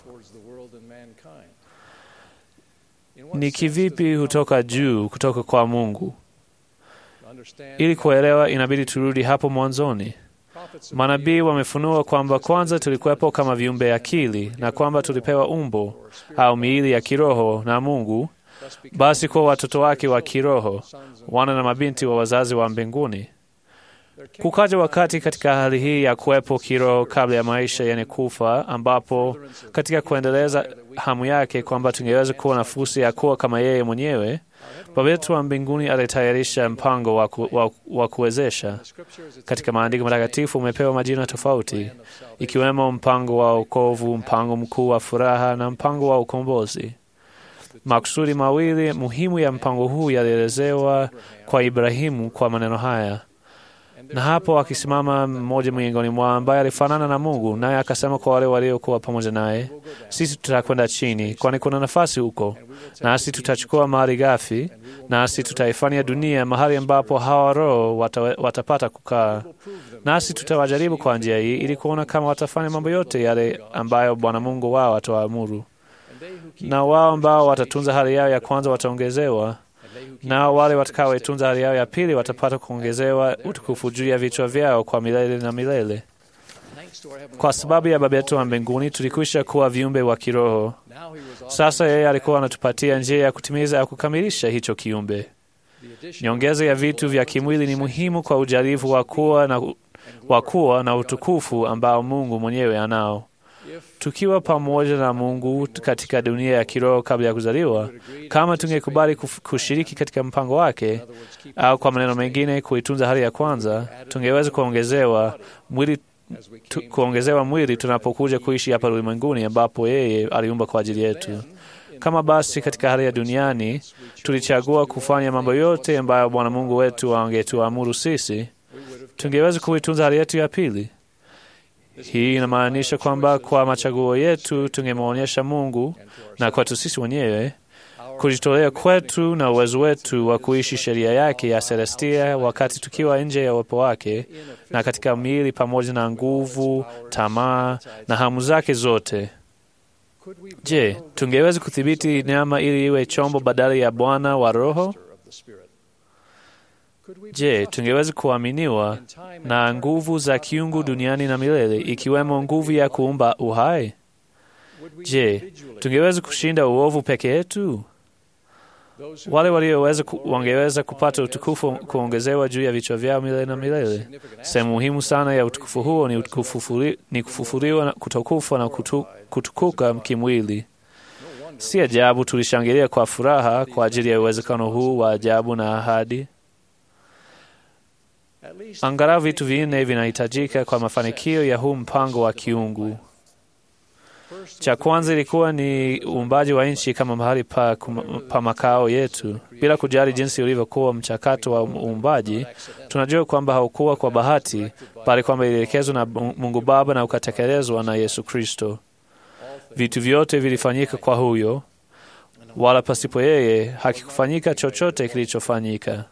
Ni kivipi hutoka juu, kutoka kwa Mungu? Ili kuelewa, inabidi turudi hapo mwanzoni. Manabii wamefunua kwamba kwanza tulikuwepo kama viumbe akili na kwamba tulipewa umbo au miili ya kiroho na Mungu basi kuwa watoto wake wa kiroho, wana na mabinti wa wazazi wa mbinguni. Kukaja wakati katika hali hii ya kuwepo kiroho kabla ya maisha yenye kufa, ambapo katika kuendeleza hamu yake kwamba tungeweza kuwa na fursa ya kuwa kama yeye mwenyewe, Baba yetu wa mbinguni alitayarisha mpango wa, ku, wa, wa kuwezesha. Katika maandiko matakatifu umepewa majina tofauti, ikiwemo mpango wa wokovu, mpango mkuu wa furaha na mpango wa ukombozi. Makusudi mawili muhimu ya mpango huu yalielezewa kwa Ibrahimu kwa maneno haya, na hapo akisimama mmoja miongoni mwao ambaye alifanana na Mungu, naye akasema kwa wale waliokuwa pamoja naye, sisi tutakwenda chini, kwani kuna nafasi huko, nasi tutachukua mali ghafi, nasi tutaifanya dunia mahali ambapo hawa roho wata, watapata kukaa, nasi tutawajaribu kwa njia hii, ili kuona kama watafanya mambo yote yale ambayo Bwana Mungu wao atawaamuru na wao ambao watatunza hali yao ya kwanza wataongezewa, nao wale watakaoitunza hali yao ya pili watapata kuongezewa utukufu juu ya vichwa vyao kwa milele na milele. Kwa sababu ya Baba yetu wa mbinguni tulikwisha kuwa viumbe wa kiroho. Sasa yeye alikuwa anatupatia njia ya kutimiza au kukamilisha hicho kiumbe. Nyongeza ya vitu vya kimwili ni muhimu kwa ujarifu wa kuwa na, wa kuwa na utukufu ambao Mungu mwenyewe anao. Tukiwa pamoja na Mungu katika dunia ya kiroho kabla ya kuzaliwa, kama tungekubali kushiriki katika mpango wake, au kwa maneno mengine, kuitunza hali ya kwanza, tungeweza kuongezewa mwili tu, kuongezewa mwili tunapokuja kuishi hapa ulimwenguni ambapo yeye aliumba kwa ajili yetu. Kama basi katika hali ya duniani tulichagua kufanya mambo yote ambayo Bwana Mungu wetu angetuamuru sisi, tungeweza kuitunza hali yetu ya pili. Hii inamaanisha kwamba kwa machaguo yetu tungemwonyesha Mungu na kwetu sisi wenyewe kujitolea kwetu na uwezo wetu wa kuishi sheria yake ya Celestia wakati tukiwa nje ya uwepo wake na katika miili pamoja na nguvu, tamaa na hamu zake zote. Je, tungeweza kudhibiti nyama ili iwe chombo badala ya Bwana wa Roho? Je, tungeweza kuaminiwa na nguvu za kiungu duniani na milele, ikiwemo nguvu ya kuumba uhai? Je, tungeweza kushinda uovu peke yetu? Wale walioweza ku, wangeweza kupata utukufu kuongezewa juu ya vichwa vyao milele na milele. Sehemu muhimu sana ya utukufu huo ni, utukufuri, ni kufufuliwa kutokufa na kutu, kutukuka kimwili. Si ajabu tulishangilia kwa furaha kwa ajili ya uwezekano huu wa ajabu na ahadi. Angalau vitu vinne vinahitajika kwa mafanikio ya huu mpango wa kiungu. Cha kwanza ilikuwa ni uumbaji wa nchi kama mahali pa, pa makao yetu. Bila kujali jinsi ulivyokuwa mchakato wa uumbaji, tunajua kwamba haukuwa kwa bahati, bali kwamba ilielekezwa na Mungu Baba na ukatekelezwa na Yesu Kristo. Vitu vyote vilifanyika kwa huyo, wala pasipo yeye hakikufanyika chochote kilichofanyika.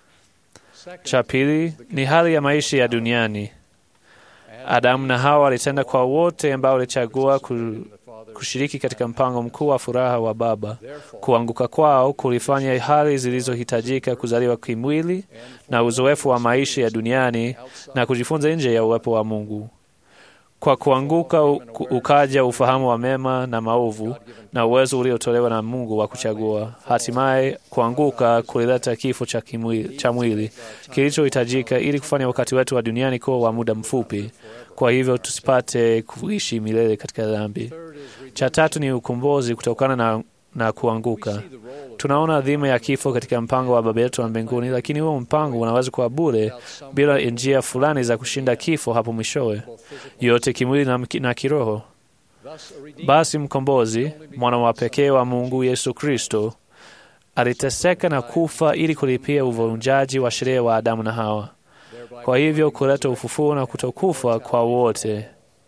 Cha pili ni hali ya maisha ya duniani. Adamu na Hawa walitenda kwa wote ambao walichagua kushiriki katika mpango mkuu wa furaha wa Baba. Kuanguka kwao kulifanya hali zilizohitajika kuzaliwa kimwili na uzoefu wa maisha ya duniani na kujifunza nje ya uwepo wa Mungu. Kwa kuanguka ukaja ufahamu wa mema na maovu na uwezo uliotolewa na Mungu wa kuchagua. Hatimaye kuanguka kulileta kifo cha, kimwili, cha mwili kilichohitajika ili kufanya wakati wetu wa duniani kuwa wa muda mfupi, kwa hivyo tusipate kuishi milele katika dhambi. Cha tatu ni ukombozi kutokana na, na kuanguka. Tunaona dhima ya kifo katika mpango wa Baba yetu wa mbinguni, lakini huo mpango unaweza kuwa bure bila njia fulani za kushinda kifo hapo mwishowe, yote kimwili na, na kiroho. Basi mkombozi, mwana wa pekee wa Mungu Yesu Kristo, aliteseka na kufa ili kulipia uvunjaji wa sheria wa Adamu na Hawa, kwa hivyo kuleta ufufuo na kutokufa kwa wote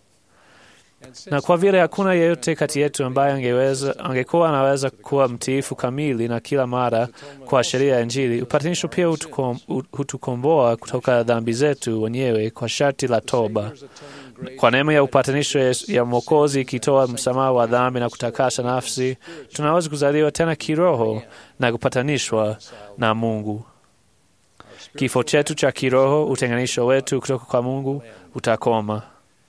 na kwa vile hakuna yeyote kati yetu ambaye angeweza angekuwa anaweza kuwa mtiifu kamili na kila mara kwa sheria ya Injili, upatanisho pia hutukom, hutukomboa kutoka dhambi zetu wenyewe kwa sharti la toba. Kwa neema ya upatanisho ya Mwokozi ikitoa msamaha wa dhambi na kutakasa nafsi, tunaweza kuzaliwa tena kiroho na kupatanishwa na Mungu. Kifo chetu cha kiroho, utenganisho wetu kutoka kwa Mungu utakoma.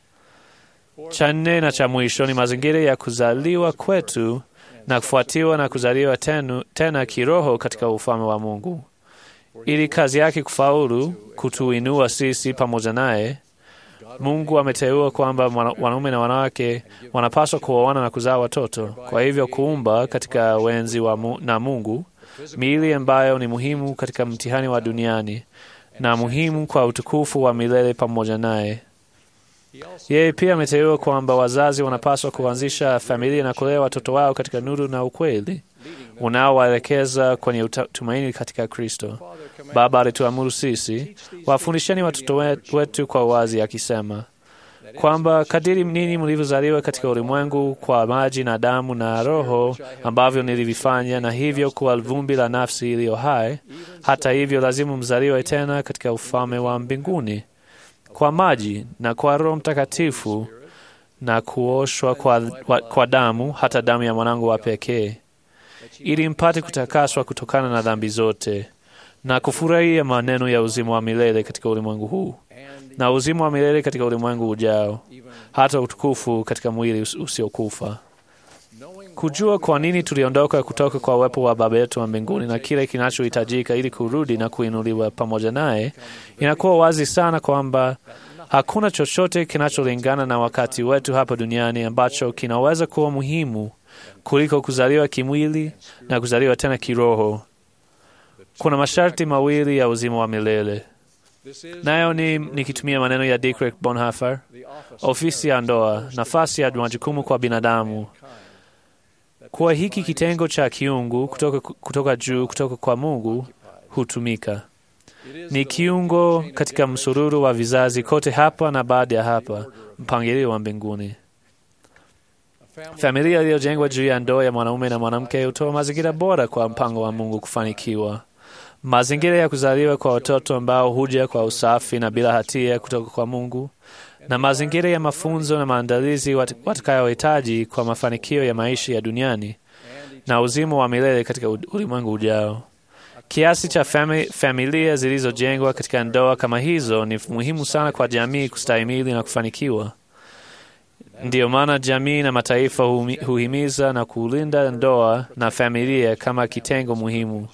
Cha nne na cha mwisho ni mazingira ya kuzaliwa kwetu na kufuatiwa na kuzaliwa tenu, tena kiroho katika ufalme wa Mungu, ili kazi yake kufaulu kutuinua sisi pamoja naye. Mungu ameteua kwamba wanaume na wanawake wanapaswa kuoana na kuzaa watoto, kwa hivyo kuumba katika wenzi wa mu, na Mungu miili ambayo ni muhimu katika mtihani wa duniani na muhimu kwa utukufu wa milele pamoja naye. Yeye pia ameteua kwamba wazazi wanapaswa kuanzisha familia na kulea watoto wao katika nuru na ukweli unaowaelekeza kwenye tumaini katika Kristo. Baba alituamuru sisi, wafundisheni watoto wetu kwa uwazi, akisema kwamba kadiri nini mlivyozaliwa katika ulimwengu kwa maji na damu na Roho ambavyo nilivifanya, na hivyo kuwa vumbi la nafsi iliyo hai, hata hivyo lazima mzaliwe tena katika ufalme wa mbinguni kwa maji na kwa Roho Mtakatifu na kuoshwa kwa, kwa, kwa damu, hata damu ya mwanangu wa pekee, ili mpate kutakaswa kutokana na dhambi zote na kufurahia maneno ya uzima wa milele katika ulimwengu huu na uzima wa milele katika ulimwengu ujao, hata utukufu katika mwili usiokufa. Kujua kwa nini tuliondoka kutoka kwa uwepo wa Baba yetu wa mbinguni na kile kinachohitajika ili kurudi na kuinuliwa pamoja naye, inakuwa wazi sana kwamba hakuna chochote kinacholingana na wakati wetu hapa duniani ambacho kinaweza kuwa muhimu kuliko kuzaliwa kimwili na kuzaliwa tena kiroho. Kuna masharti mawili ya uzima wa milele, nayo ni nikitumia maneno ya Dietrich Bonhoeffer, ofisi ya ndoa, nafasi ya majukumu kwa binadamu kuwa hiki kitengo cha kiungu kutoka, kutoka juu kutoka kwa Mungu hutumika. Ni kiungo katika msururu wa vizazi kote hapa na baada ya hapa, mpangilio wa mbinguni. Familia iliyojengwa juu ya ndoa ya mwanaume na mwanamke hutoa mazingira bora kwa mpango wa Mungu kufanikiwa. Mazingira ya kuzaliwa kwa watoto ambao huja kwa usafi na bila hatia kutoka kwa Mungu na mazingira ya mafunzo na maandalizi watakayohitaji kwa mafanikio ya maisha ya duniani na uzima wa milele katika ulimwengu ujao. Kiasi cha fami, familia zilizojengwa katika ndoa kama hizo ni muhimu sana kwa jamii kustahimili na kufanikiwa. Ndiyo maana jamii na mataifa huhimiza na kulinda ndoa na familia kama kitengo muhimu.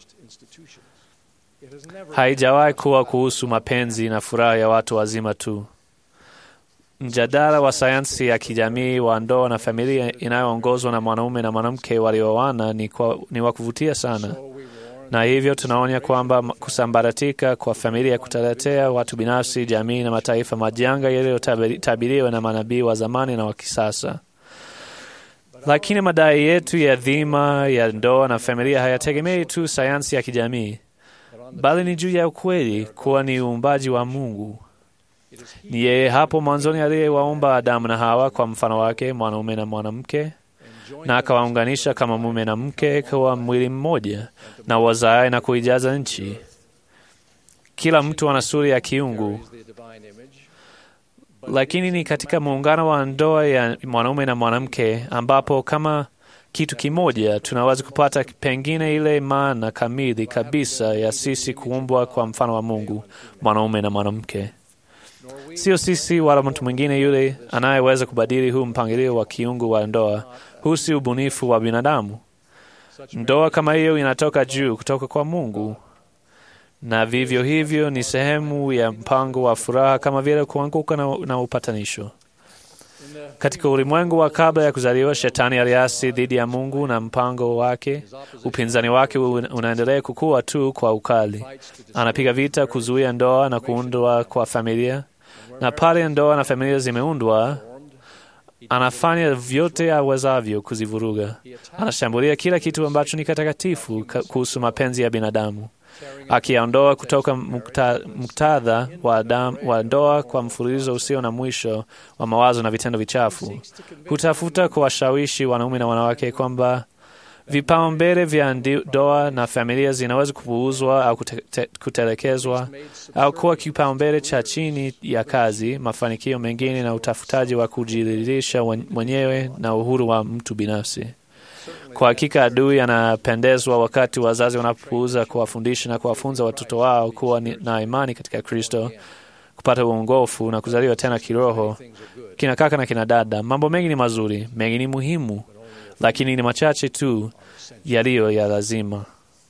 Haijawahi kuwa kuhusu mapenzi na furaha ya watu wazima tu. Mjadala wa sayansi ya kijamii wa ndoa na familia inayoongozwa na mwanaume na mwanamke walioana ni, ni wa kuvutia sana, na hivyo tunaonya kwamba kusambaratika kwa familia kutaletea watu binafsi, jamii na mataifa majanga yaliyotabiriwa na manabii wa zamani na wa kisasa. Lakini madai yetu ya dhima ya ndoa na familia hayategemei tu sayansi ya kijamii, bali ni juu ya ukweli kuwa ni uumbaji wa Mungu. Ni yeye hapo mwanzoni aliyewaumba Adamu na Hawa kwa mfano wake, mwanaume na mwanamke, na akawaunganisha kama mume na mke kwa mwili mmoja, na wazae na kuijaza nchi. Kila mtu ana sura ya kiungu, lakini ni katika muungano wa ndoa ya mwanaume na mwanamke ambapo kama kitu kimoja tunaweza kupata pengine ile maana kamili kabisa ya sisi kuumbwa kwa mfano wa Mungu, mwanaume na mwanamke. Sio sisi wala mtu mwingine yule anayeweza kubadili huu mpangilio wa kiungu wa ndoa. Huu si ubunifu wa binadamu. Ndoa kama hiyo inatoka juu, kutoka kwa Mungu, na vivyo hivyo ni sehemu ya mpango wa furaha kama vile kuanguka na, na upatanisho. Katika ulimwengu wa kabla ya kuzaliwa, Shetani aliasi dhidi ya Mungu na mpango wake. Upinzani wake unaendelea kukua tu kwa ukali. Anapiga vita kuzuia ndoa na kuundwa kwa familia, na pale ndoa na familia zimeundwa, anafanya vyote awezavyo kuzivuruga. Anashambulia kila kitu ambacho ni kitakatifu kuhusu mapenzi ya binadamu, akiyaondoa kutoka muktadha wa, wa ndoa kwa mfululizo usio na mwisho wa mawazo na vitendo vichafu. Hutafuta kuwashawishi wanaume na wanawake kwamba vipaumbele vya ndoa na familia zinaweza kupuuzwa au kute, kutelekezwa au kuwa kipaumbele cha chini ya kazi, mafanikio mengine na utafutaji wa kujiridhisha mwenyewe na uhuru wa mtu binafsi. Kwa hakika adui anapendezwa wakati wazazi wanapopuuza kuwafundisha na kuwafunza watoto wao kuwa na imani katika Kristo, kupata uongofu na kuzaliwa tena kiroho. Kina kaka na kina dada, mambo mengi ni mazuri, mengi ni muhimu, lakini ni machache tu yaliyo ya lazima.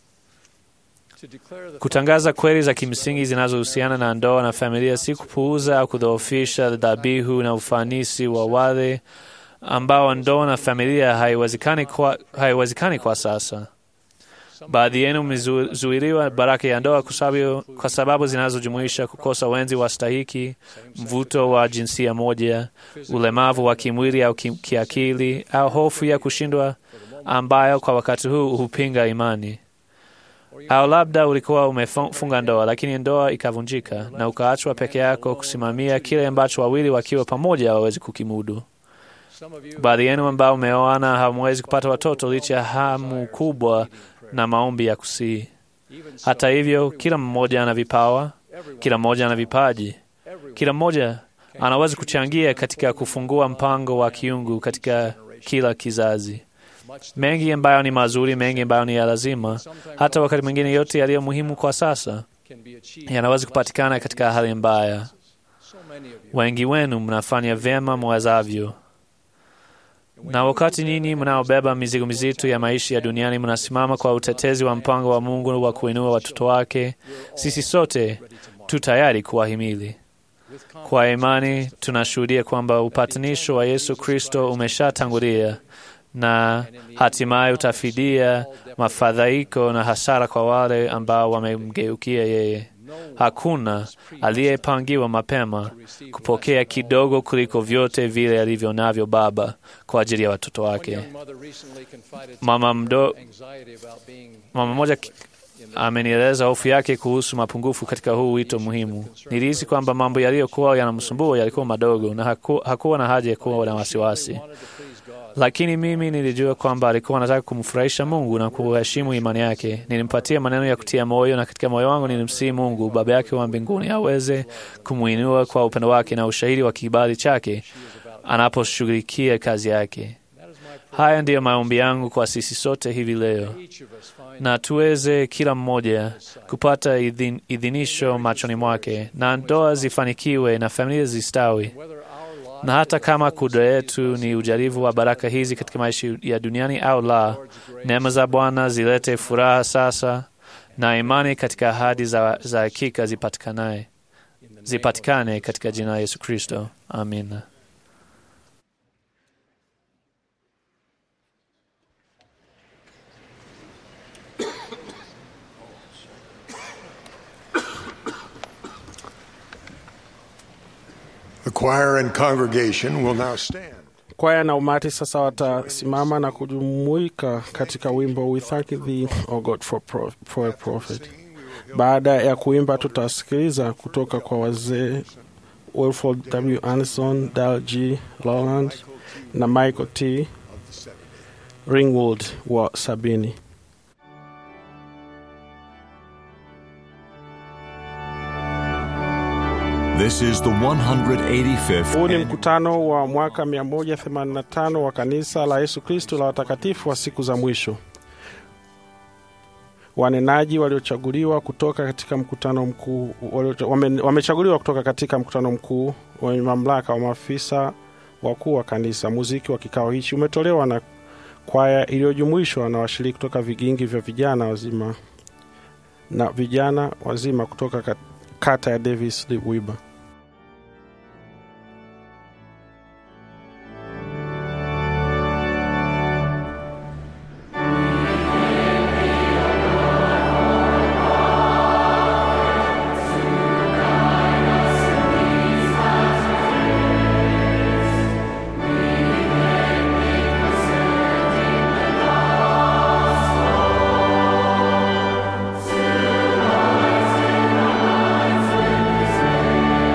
Kutangaza kweli za kimsingi zinazohusiana na ndoa na familia, si kupuuza au kudhoofisha dhabihu na ufanisi wa wale ambao ndoa na familia haiwezekani kwa, haiwezekani kwa sasa. Baadhi yenu mmezuiliwa baraka ya ndoa kwa sababu zinazojumuisha kukosa wenzi wa stahiki, mvuto wa jinsia moja, ulemavu wa kimwili au kiakili, au hofu ya kushindwa ambayo kwa wakati huu hupinga imani. Au labda ulikuwa umefunga ndoa, lakini ndoa ikavunjika na ukaachwa peke yako kusimamia kile ambacho wawili wakiwa pamoja hawawezi kukimudu. Baadhi yenu ambao umeoana hamwezi kupata watoto licha ya hamu kubwa na maombi ya kusihi. Hata hivyo, kila mmoja ana vipawa, kila mmoja ana vipaji, kila mmoja Anaweza kuchangia katika kufungua mpango wa kiungu katika kila kizazi. Mengi ambayo ni mazuri, mengi ambayo ni ya lazima, hata wakati mwingine yote yaliyo muhimu kwa sasa yanaweza kupatikana katika hali mbaya. Wengi wenu mnafanya vyema mwezavyo, na wakati nyinyi mnaobeba mizigo mizito ya maisha ya duniani mnasimama kwa utetezi wa mpango wa Mungu wa kuinua watoto wake, sisi sote tu tayari kuwahimili. Kwa imani tunashuhudia kwamba upatanisho wa Yesu Kristo umeshatangulia na hatimaye utafidia mafadhaiko na hasara kwa wale ambao wamemgeukia yeye. Hakuna aliyepangiwa mapema kupokea kidogo kuliko vyote vile alivyo navyo Baba kwa ajili ya watoto wake. Mama mdo, mama mmoja amenieleza hofu yake kuhusu mapungufu katika huu wito muhimu. Nilihisi kwamba mambo yaliyokuwa yanamsumbua yalikuwa madogo na haku, hakuwa na haja ya kuwa na wasiwasi lakini mimi nilijua kwamba alikuwa anataka kumfurahisha Mungu na kuheshimu imani yake. Nilimpatia maneno ya kutia moyo, na katika moyo wangu nilimsihi Mungu Baba yake wa mbinguni aweze kumwinua kwa upendo wake na ushahidi wa kibali chake anaposhughulikia kazi yake. Haya ndiyo maombi yangu kwa sisi sote hivi leo, na tuweze kila mmoja kupata idhin, idhinisho machoni mwake, na ndoa zifanikiwe na familia zistawi na hata kama kudra yetu ni ujaribu wa baraka hizi katika maisha ya duniani au la, neema za Bwana zilete furaha sasa na imani katika ahadi za, za hakika zipatikane zipatikane katika jina la Yesu Kristo, amina. The choir and congregation will now stand. Kwaya na umati sasa watasimama na kujumuika katika wimbo We Thank Thee, O God, for, pro, for a Prophet. Baada ya kuimba, tutasikiliza kutoka kwa wazee Wilford W. Anderson, Dal G. Lowland na Michael T. Ringwood wa sabini. This is the 185th Huu ni mkutano wa mwaka 185 wa kanisa la Yesu Kristo la watakatifu wa siku za mwisho. Wanenaji waliochaguliwa kutoka katika mkutano mkuu walio- wame- wamechaguliwa kutoka katika mkutano mkuu wenye mamlaka wa maafisa wakuu wa kanisa. Muziki wa kikao hichi umetolewa na kwaya iliyojumuishwa na washiriki kutoka vigingi vya vijana wazima na vijana wazima kutoka kat- kata ya Davis Wiba. Thank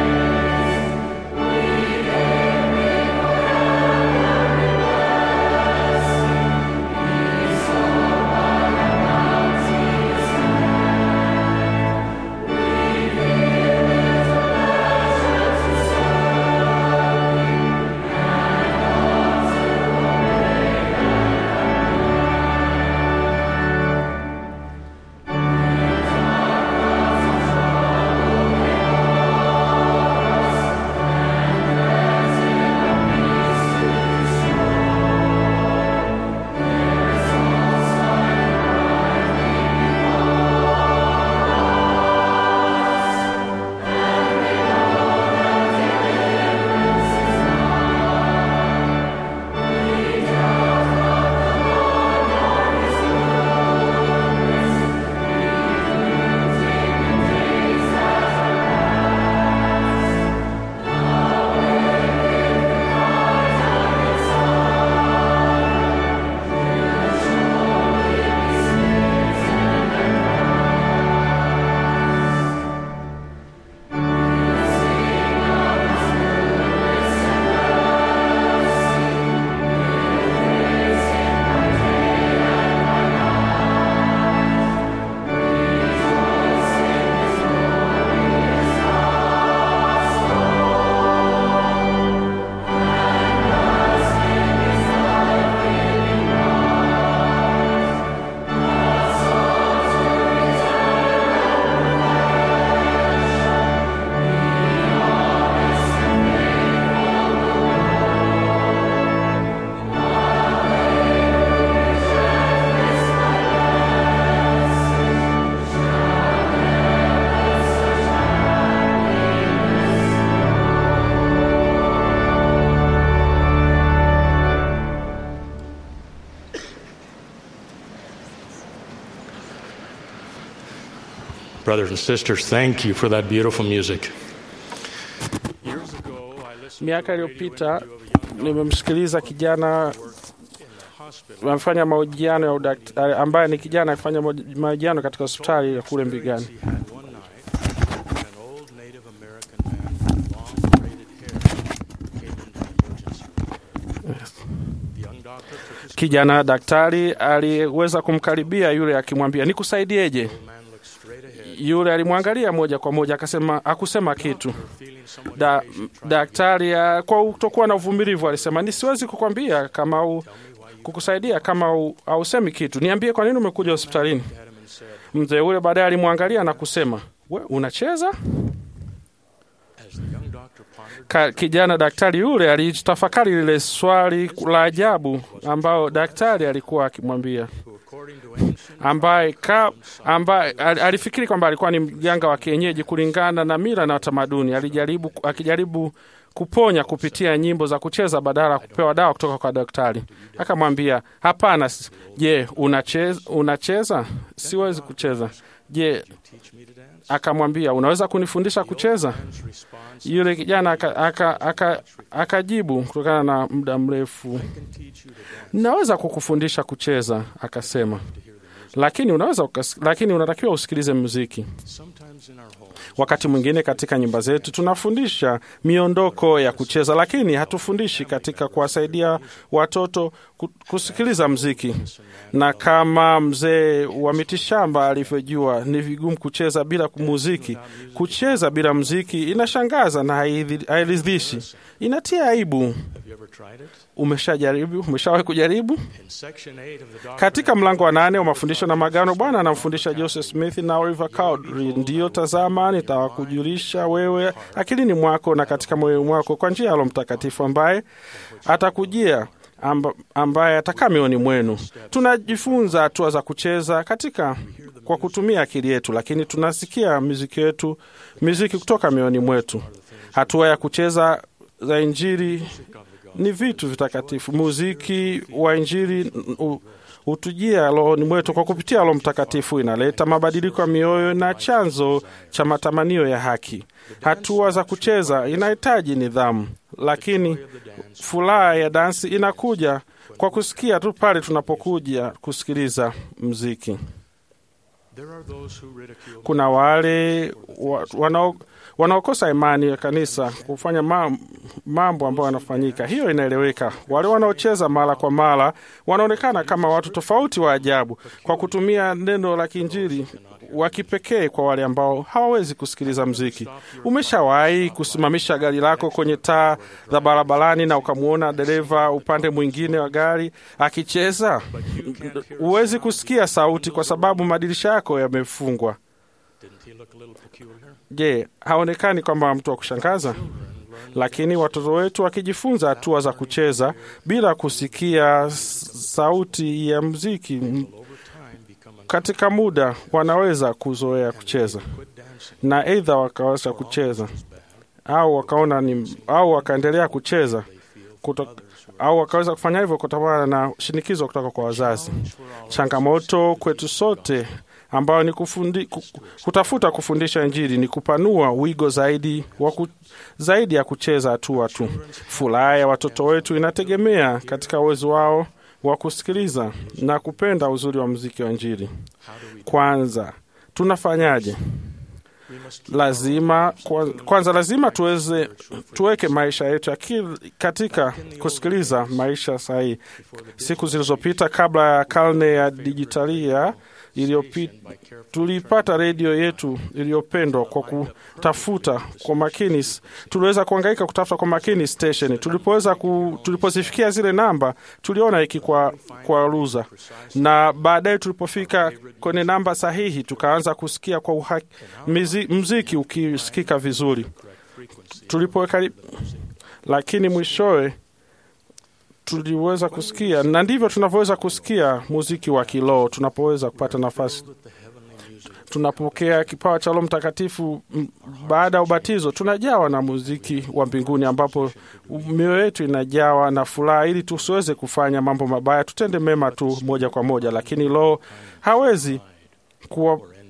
Brothers and sisters, thank you for that beautiful music. Miaka iliyopita nimemsikiliza kijana amefanya mahojiano ya udaktari, ambaye ni kijana akifanya mahojiano katika hospitali ya kule Mbigani. Kijana daktari aliweza kumkaribia yule akimwambia, nikusaidieje? Yule alimwangalia moja kwa moja, akasema akusema kitu. Da, daktari uh, kwa kutokuwa na uvumilivu alisema, nisiwezi kukwambia kama u, kukusaidia kama u, hausemi kitu. Niambie kwa nini umekuja hospitalini? Mzee ule baadaye alimwangalia na kusema, we unacheza? Ka, kijana daktari yule alitafakari lile swali la ajabu ambao daktari alikuwa akimwambia ambaye ka, ambaye alifikiri kwamba alikuwa ni mganga wa kienyeji kulingana na mila na tamaduni. Alijaribu akijaribu kuponya kupitia nyimbo za kucheza badala ya kupewa dawa kutoka kwa daktari. Akamwambia, hapana. Je, unacheza? Unacheza? Siwezi kucheza. Je, akamwambia unaweza kunifundisha kucheza? Yule kijana akajibu aka, aka, aka kutokana na muda mrefu, naweza kukufundisha kucheza, akasema, lakini unaweza, lakini unatakiwa usikilize muziki. Wakati mwingine katika nyumba zetu tunafundisha miondoko ya kucheza, lakini hatufundishi katika kuwasaidia watoto kusikiliza mziki. Na kama mzee wa mitishamba alivyojua, ni vigumu kucheza bila muziki. Kucheza bila mziki inashangaza na hairidhishi, inatia aibu. Umeshajaribu? Umeshawahi kujaribu? Katika mlango wa nane wa mafundisho na magano, Bwana anamfundisha Joseph Smith na Oliver Cowdery, ndiyo tazama, nitawakujulisha wewe akilini mwako na katika moyo mwako kwa njia ya Roho Mtakatifu ambaye atakujia amba, ambaye atakaa mioyoni mwenu. Tunajifunza hatua za kucheza katika kwa kutumia akili yetu, lakini tunasikia muziki yetu muziki kutoka mioyoni mwetu. Hatua ya kucheza za Injili ni vitu vitakatifu. Muziki wa Injili hutujia rohoni mwetu kwa kupitia Roho Mtakatifu, inaleta mabadiliko ya mioyo na chanzo cha matamanio ya haki. Hatua za kucheza inahitaji nidhamu, lakini furaha ya dansi inakuja kwa kusikia tu pale tunapokuja kusikiliza mziki. Kuna wale wanao wanaokosa imani ya kanisa kufanya mambo ambayo yanafanyika. Hiyo inaeleweka. Wale wanaocheza mara kwa mara wanaonekana kama watu tofauti wa ajabu, kwa kutumia neno la Kiinjili wa kipekee kwa wale ambao hawawezi kusikiliza mziki. Umeshawahi kusimamisha gari lako kwenye taa za barabarani na ukamwona dereva upande mwingine wa gari akicheza? Huwezi kusikia sauti kwa sababu madirisha yako yamefungwa. Je, haonekani kwamba mtu wa kushangaza? Lakini watoto wetu wakijifunza hatua za kucheza bila kusikia sauti ya mziki, katika muda wanaweza kuzoea kucheza na aidha wakaweza kucheza au wakaona ni au wakaendelea kucheza kuto, au wakaweza kufanya hivyo kutokana na shinikizo kutoka kwa wazazi. Changamoto kwetu sote ambayo ni kufundi, kutafuta kufundisha Injili ni kupanua wigo zaidi wa ku, zaidi ya kucheza hatua tu. Furaha ya watoto wetu inategemea katika uwezo wao wa kusikiliza na kupenda uzuri wa muziki wa Injili. Kwanza tunafanyaje? Lazima kwanza, lazima tuweze tuweke maisha yetu katika kusikiliza maisha sahihi. Siku zilizopita kabla ya karne ya dijitalia iliyopita tulipata redio yetu iliyopendwa kwa kutafuta kwa makini. Tuliweza kuangaika kutafuta kwa makini station. Tulipoweza ku, tulipozifikia zile namba tuliona iki kwa, kwa ruza, na baadaye tulipofika kwenye namba sahihi tukaanza kusikia kwa uhaki, mizi, mziki ukisikika vizuri tulipoweka, lakini mwishowe tuliweza kusikia, na ndivyo tunavyoweza kusikia muziki wa kiroho tunapoweza kupata nafasi. Tunapokea kipawa cha Roho Mtakatifu baada ya ubatizo, tunajawa na muziki wa mbinguni, ambapo mioyo yetu inajawa na furaha, ili tusiweze kufanya mambo mabaya, tutende mema tu moja kwa moja. Lakini Roho hawezi kuwa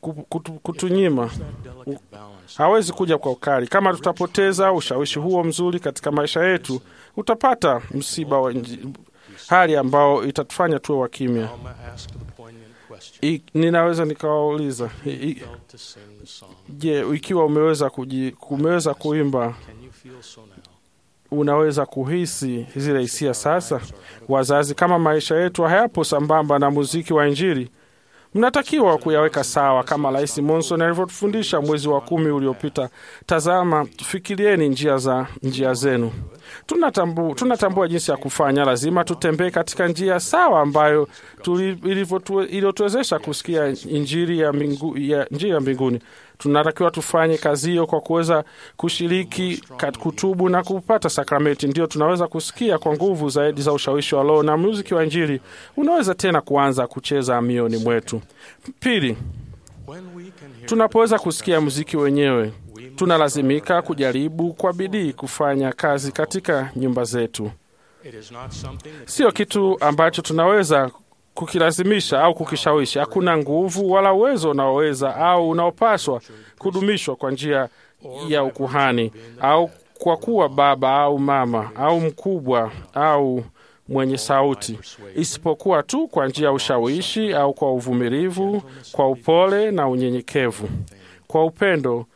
ku- kutu, kutunyima U- hawezi kuja kwa ukali. Kama tutapoteza ushawishi huo mzuri katika maisha yetu, utapata msiba wa nji- hali ambao itatufanya tuwe wa kimya. Alma asked the poignant question. I- Ninaweza nikawauliza i- i- Felt to sing the song. je, ikiwa umeweza kuji, umeweza kuimba Can you feel so now? unaweza kuhisi zile hisia sasa? Wazazi, kama maisha yetu hayapo sambamba na muziki wa Injili, mnatakiwa kuyaweka sawa kama Rais Monson alivyotufundisha mwezi wa kumi uliopita. Tazama, fikirieni njia za njia zenu. Tunatambu, tunatambua jinsi ya kufanya. Lazima tutembee katika njia sawa ambayo tuli- ilivyotu- iliyotuwezesha kusikia injili ya, mbingu, ya njia ya mbinguni. Tunatakiwa tufanye kazi hiyo kwa kuweza kushiriki kat- kutubu na kupata sakramenti, ndio tunaweza kusikia kwa nguvu zaidi za ushawishi wa Roho na muziki wa injili unaweza tena kuanza kucheza mioni mwetu. Pili, When we can hear tunapoweza kusikia muziki wenyewe, tunalazimika kujaribu kwa bidii kufanya kazi katika nyumba zetu. it is not something that Sio kitu ambacho tunaweza kukilazimisha au kukishawishi. Hakuna nguvu wala uwezo unaoweza au unaopaswa kudumishwa kwa njia ya ukuhani au kwa kuwa baba au mama au mkubwa au mwenye sauti, isipokuwa tu kwa njia ya ushawishi au kwa uvumilivu, kwa upole na unyenyekevu, kwa upendo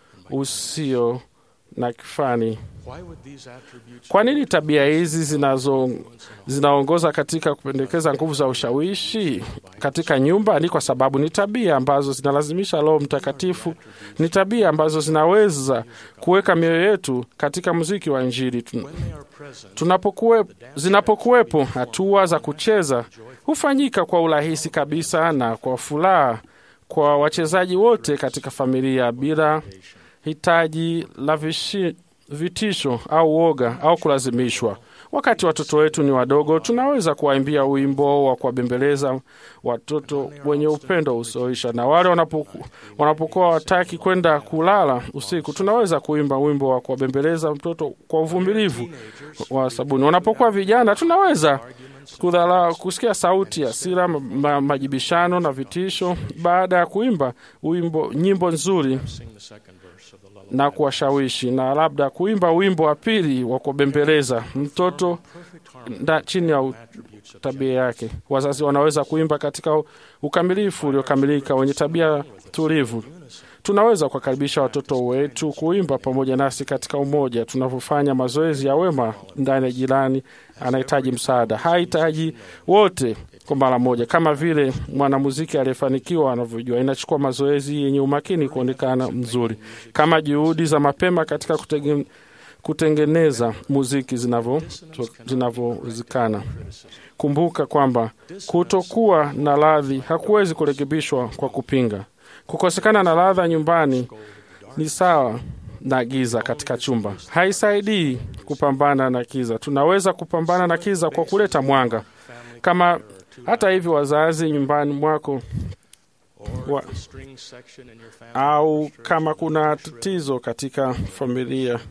usio na kifani. why would these attributes Kwa nini tabia hizi zinazo zinaongoza katika kupendekeza nguvu za ushawishi katika nyumba? Ni kwa sababu ni tabia ambazo zinalazimisha Roho Mtakatifu, ni tabia ambazo zinaweza kuweka mioyo yetu katika muziki wa Injili. Tu- when they are present Tunapokuwe, zinapokuwepo hatua za kucheza hufanyika kwa urahisi kabisa na kwa furaha kwa wachezaji wote katika familia bila hitaji la vishi, vitisho au woga au kulazimishwa. Wakati watoto wetu ni wadogo, tunaweza kuwaimbia wimbo wa kuwabembeleza watoto wenye upendo usioisha, na wale wanapoku, wanapokuwa wataki kwenda kulala usiku, tunaweza kuimba wimbo wa kuwabembeleza mtoto kwa uvumilivu wa sabuni. Wanapokuwa vijana, tunaweza kudhala, kusikia sauti ya hasira, ma, ma, majibishano na vitisho. Baada ya kuimba wimbo, nyimbo nzuri sing the second verse of the lullaby na kuwashawishi na labda kuimba wimbo wa pili wa kubembeleza mtoto nda, chini ya u- tabia yake. Wazazi wanaweza kuimba katika ukamilifu uliokamilika wenye tabia tulivu. Tunaweza kuwakaribisha watoto wetu kuimba pamoja nasi katika umoja, tunavyofanya mazoezi ya wema ndani ya jirani anahitaji msaada. Hahitaji wote kwa mara moja, kama vile mwanamuziki aliyefanikiwa anavyojua. Inachukua mazoezi yenye umakini kuonekana mzuri, kama juhudi za mapema katika kutege, kutengeneza muziki zinavyo- zinavyowezekana. Kumbuka kwamba kutokuwa na radhi hakuwezi kurekebishwa kwa kupinga. Kukosekana na ladha nyumbani ni sawa na giza katika chumba, haisaidii kupambana na kiza. Tunaweza kupambana na kiza kwa kuleta mwanga. Kama hata hivyo, wazazi nyumbani mwako wa, the string section in your family au kama kuna tatizo katika familia,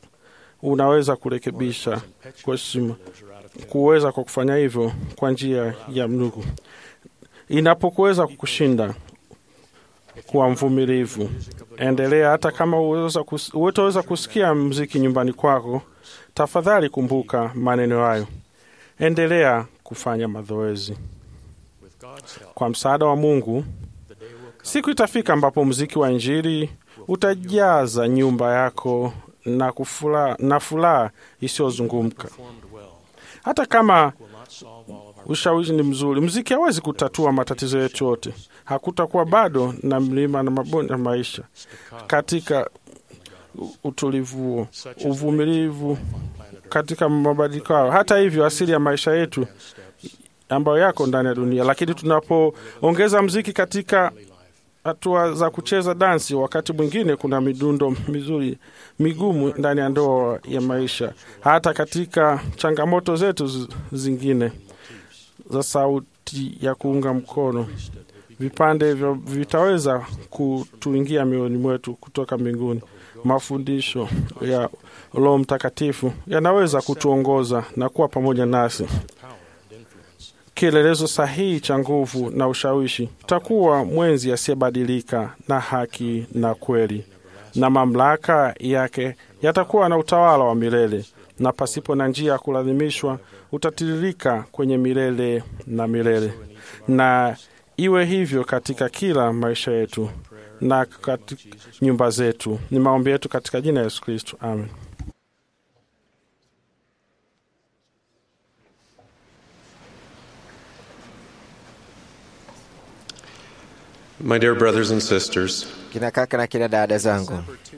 unaweza kurekebisha kwa heshima, kuweza kwa kufanya hivyo kwa njia ya mnugu. Inapokuweza kukushinda, kuwa mvumilivu, endelea. Hata kama hutaweza kusikia mziki nyumbani kwako, tafadhali kumbuka maneno hayo, endelea kufanya mazoezi. with God's help Kwa msaada wa Mungu, siku itafika ambapo mziki wa Injili utajaza nyumba yako na kufula, na furaha isiyozungumka. performed well Hata kama will not solve all of our ushawishi ni mzuri, mziki hawezi kutatua matatizo yetu yote. Hakutakuwa bado na mlima na mabonde ya maisha katika u- utulivu huo, uvumilivu katika mabadiliko hayo. Hata hivyo, asili ya maisha yetu ambayo yako ndani ya dunia, lakini tunapoongeza mziki katika hatua za kucheza dansi, wakati mwingine kuna midundo mizuri migumu ndani ya ndoa ya maisha, hata katika changamoto zetu zi- zingine za sauti ya kuunga mkono vipande hivyo vitaweza kutuingia mioyoni mwetu kutoka mbinguni. Mafundisho ya Roho Mtakatifu yanaweza kutuongoza na kuwa pamoja nasi kielelezo sahihi cha nguvu na ushawishi. Tutakuwa mwenzi asiyebadilika na haki na kweli, na mamlaka yake yatakuwa na utawala wa milele, na pasipo na njia ya kulazimishwa utatiririka kwenye milele na milele. Na iwe hivyo katika kila maisha yetu na katika nyumba zetu. Ni maombi yetu katika jina la Yesu Kristo, amen. My dear brothers and sisters, kina kaka na kina dada zangu,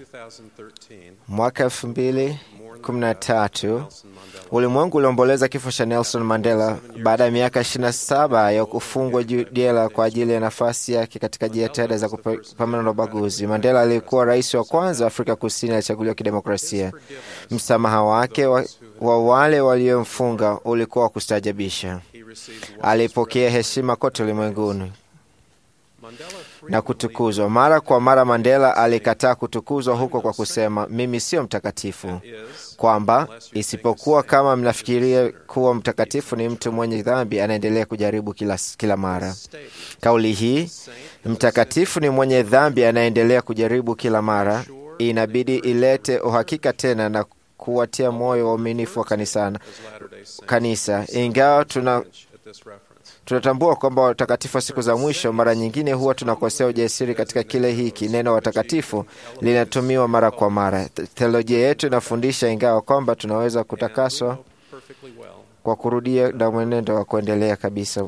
mwaka elfu mbili kumi na tatu ulimwengu uliomboleza kifo cha Nelson Mandela baada ya miaka 27 ya kufungwa jela kwa ajili ya nafasi yake katika jitihada za kupambana na ubaguzi. Mandela alikuwa rais wa kwanza wa Afrika Kusini alichaguliwa kidemokrasia. Msamaha wake wa, wa wale waliomfunga ulikuwa wa kustaajabisha. Alipokea heshima kote ulimwenguni na kutukuzwa mara kwa mara. Mandela alikataa kutukuzwa huko kwa kusema, mimi sio mtakatifu, kwamba isipokuwa kama mnafikiria kuwa mtakatifu ni mtu mwenye dhambi anaendelea kujaribu kila, kila mara. Kauli hii mtakatifu ni mwenye dhambi anaendelea kujaribu kila mara inabidi ilete uhakika tena na kuwatia moyo waaminifu wa kanisana, kanisa ingawa tuna tunatambua kwamba watakatifu wa siku za mwisho mara nyingine huwa tunakosea ujasiri katika kile hiki. Neno watakatifu linatumiwa mara kwa mara. Theolojia yetu inafundisha ingawa kwamba tunaweza kutakaswa kwa kurudia na mwenendo wa kuendelea kabisa.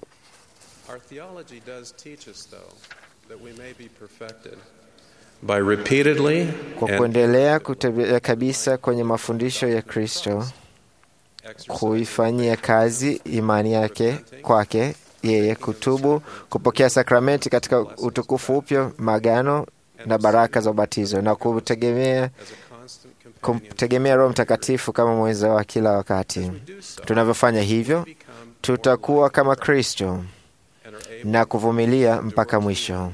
By repeatedly kwa kuendelea kutembea kabisa kwenye mafundisho ya Kristo, kuifanyia kazi imani yake kwake yeye, kutubu, kupokea sakramenti katika utukufu upya, magano na baraka za ubatizo, na kutegemea kumtegemea Roho Mtakatifu kama mwenza wa kila wakati. Tunavyofanya hivyo, tutakuwa kama Kristo na kuvumilia mpaka mwisho.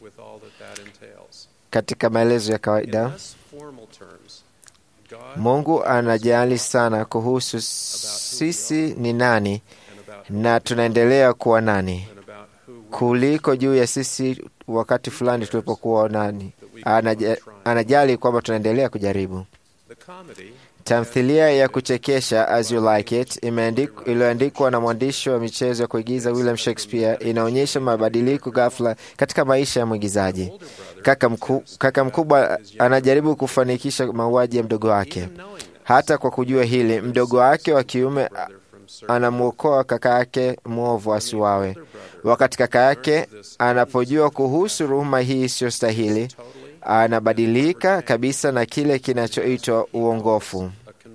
Katika maelezo ya kawaida, Mungu anajali sana kuhusu sisi ni nani na tunaendelea kuwa nani kuliko juu ya sisi wakati fulani tulipokuwa nani. Anaja, anajali kwamba tunaendelea kujaribu. Tamthilia ya kuchekesha As You Like It iliyoandikwa na mwandishi wa michezo ya kuigiza William Shakespeare inaonyesha mabadiliko ghafla katika maisha ya mwigizaji. Kaka, mku, kaka mkubwa anajaribu kufanikisha mauaji ya mdogo wake. Hata kwa kujua hili, mdogo wake wa kiume anamwokoa kaka yake mwovu asiwawe. Wakati kaka yake anapojua kuhusu ruhuma hii isiyostahili, anabadilika kabisa na kile kinachoitwa uongofu.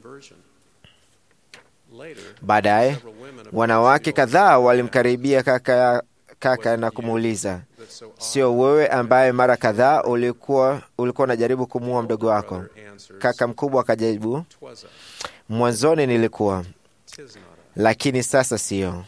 Baadaye wanawake kadhaa walimkaribia kaka, kaka na kumuuliza, sio wewe ambaye mara kadhaa ulikuwa ulikuwa unajaribu kumuua mdogo wako? Kaka mkubwa akajibu, mwanzoni nilikuwa, lakini sasa sio.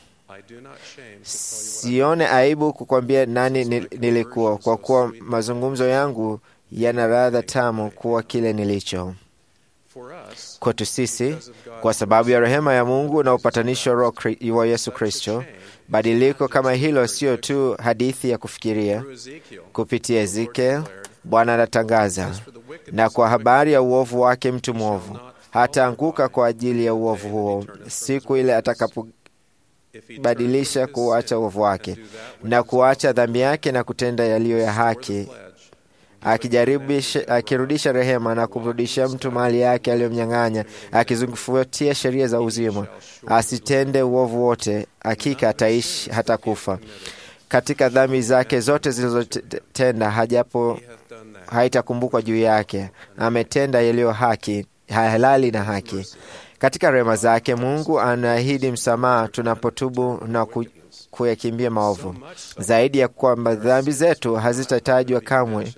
Sione aibu kukwambia nani nilikuwa, kwa kuwa mazungumzo yangu yana radha tamu kuwa kile nilicho. Kwetu sisi, kwa sababu ya rehema ya Mungu na upatanisho wa Yesu Kristo, badiliko kama hilo sio tu hadithi ya kufikiria. Kupitia Ezekiel, Bwana anatangaza, na kwa habari ya uovu wake mtu mwovu hataanguka kwa ajili ya uovu huo, siku ile atakapobadilisha kuacha uovu wake na kuacha dhambi yake na kutenda yaliyo ya haki, akirudisha rehema na kumrudishia mtu mali yake aliyomnyang'anya, akizungufuatia sheria za uzima, asitende uovu wote, hakika ataishi hata kufa. Katika dhambi zake zote zilizotenda, hajapo haitakumbukwa juu yake. Ametenda yaliyo haki halali na haki. Katika rehema zake Mungu anaahidi msamaha tunapotubu na ku, kuyakimbia maovu, zaidi ya kwamba dhambi zetu hazitatajwa kamwe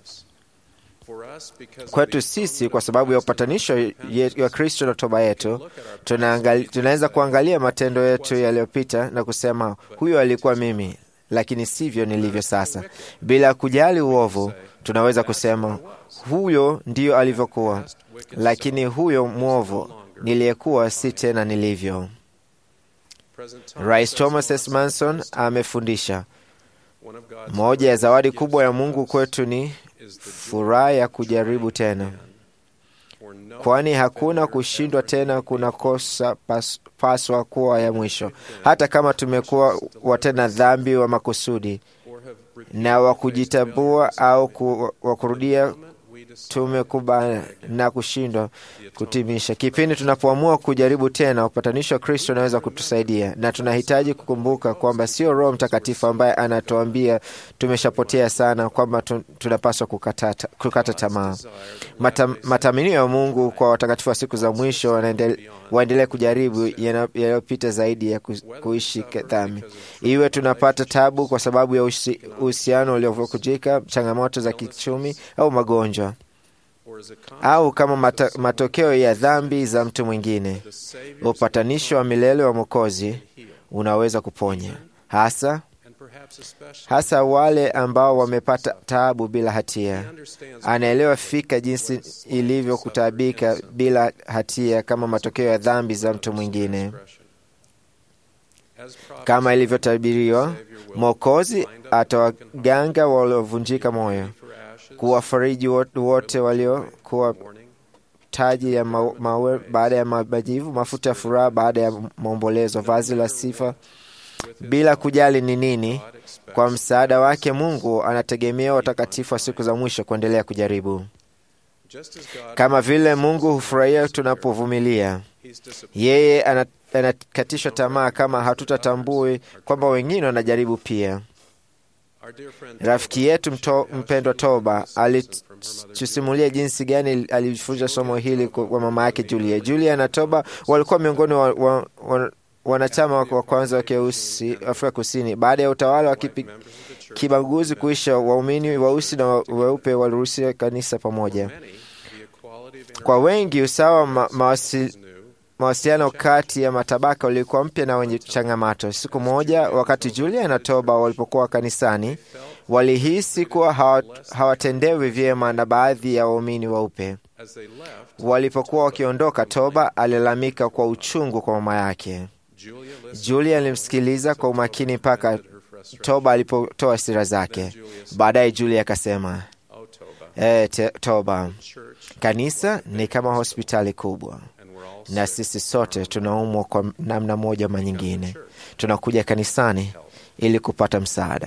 kwetu sisi. Kwa sababu ya upatanisho wa Kristo na toba yetu, tunaweza kuangalia matendo yetu yaliyopita na kusema, huyo alikuwa mimi, lakini sivyo nilivyo sasa. Bila kujali uovu, tunaweza kusema huyo ndiyo alivyokuwa, lakini huyo mwovu niliyekuwa si tena nilivyo. Rais Thomas S. Manson amefundisha moja ya zawadi kubwa ya Mungu kwetu ni furaha ya kujaribu tena, kwani hakuna kushindwa tena kunakosa pas, paswa kuwa ya mwisho, hata kama tumekuwa watenda dhambi wa makusudi na wa kujitambua au ku, wa kurudia tumekubana na kushindwa kutimisha. Kipindi tunapoamua kujaribu tena, upatanisho wa Kristo unaweza kutusaidia, na tunahitaji kukumbuka kwamba sio Roho Mtakatifu ambaye anatuambia tumeshapotea sana, kwamba tunapaswa kukata, kukata tamaa. Mata, matamanio ya Mungu kwa watakatifu wa siku za mwisho waendelee kujaribu yanayopita zaidi ya kuishi dhambi, iwe tunapata tabu kwa sababu ya uhusiano uliovunjika, changamoto za kichumi au magonjwa au kama mata, matokeo ya dhambi za mtu mwingine. Upatanisho wa milele wa Mwokozi unaweza kuponya hasa hasa wale ambao wamepata taabu bila hatia. Anaelewa fika jinsi ilivyo kutaabika bila hatia kama matokeo ya dhambi za mtu mwingine. Kama ilivyotabiriwa, Mwokozi atawaganga waliovunjika moyo, kuwafariji wote waliokuwa taji ya mawe baada ya majivu, mafuta ya furaha baada ya maombolezo, vazi la sifa bila kujali ni nini. Kwa msaada wake Mungu anategemea watakatifu wa siku za mwisho kuendelea kujaribu. Kama vile Mungu hufurahia tunapovumilia, yeye anakatishwa tamaa kama hatutatambui kwamba wengine wanajaribu pia. Rafiki yetu mto, mpendwa Toba alitusimulia jinsi gani alifunza somo hili kwa mama yake Julia. Julia na Toba walikuwa miongoni wa, wa, wa, wanachama wa kwanza wa keusi Afrika Kusini. Baada ya utawala wa kibaguzi kuisha, waumini weusi na weupe waliruhusiwa kanisa pamoja. Kwa wengi, usawa ma, mawasi, mawasiliano kati ya matabaka ulikuwa mpya na wenye changamoto. Siku moja, wakati Julia na Toba walipokuwa kanisani, walihisi kuwa hawatendewi vyema na baadhi ya waumini weupe. Walipokuwa wakiondoka, Toba alilalamika kwa uchungu kwa mama yake. Julia alimsikiliza kwa umakini mpaka Toba alipotoa hasira zake. Baadaye Julia akasema, e, Toba, kanisa ni kama hospitali kubwa, na sisi sote tunaumwa kwa namna moja ama nyingine. Tunakuja kanisani ili kupata msaada.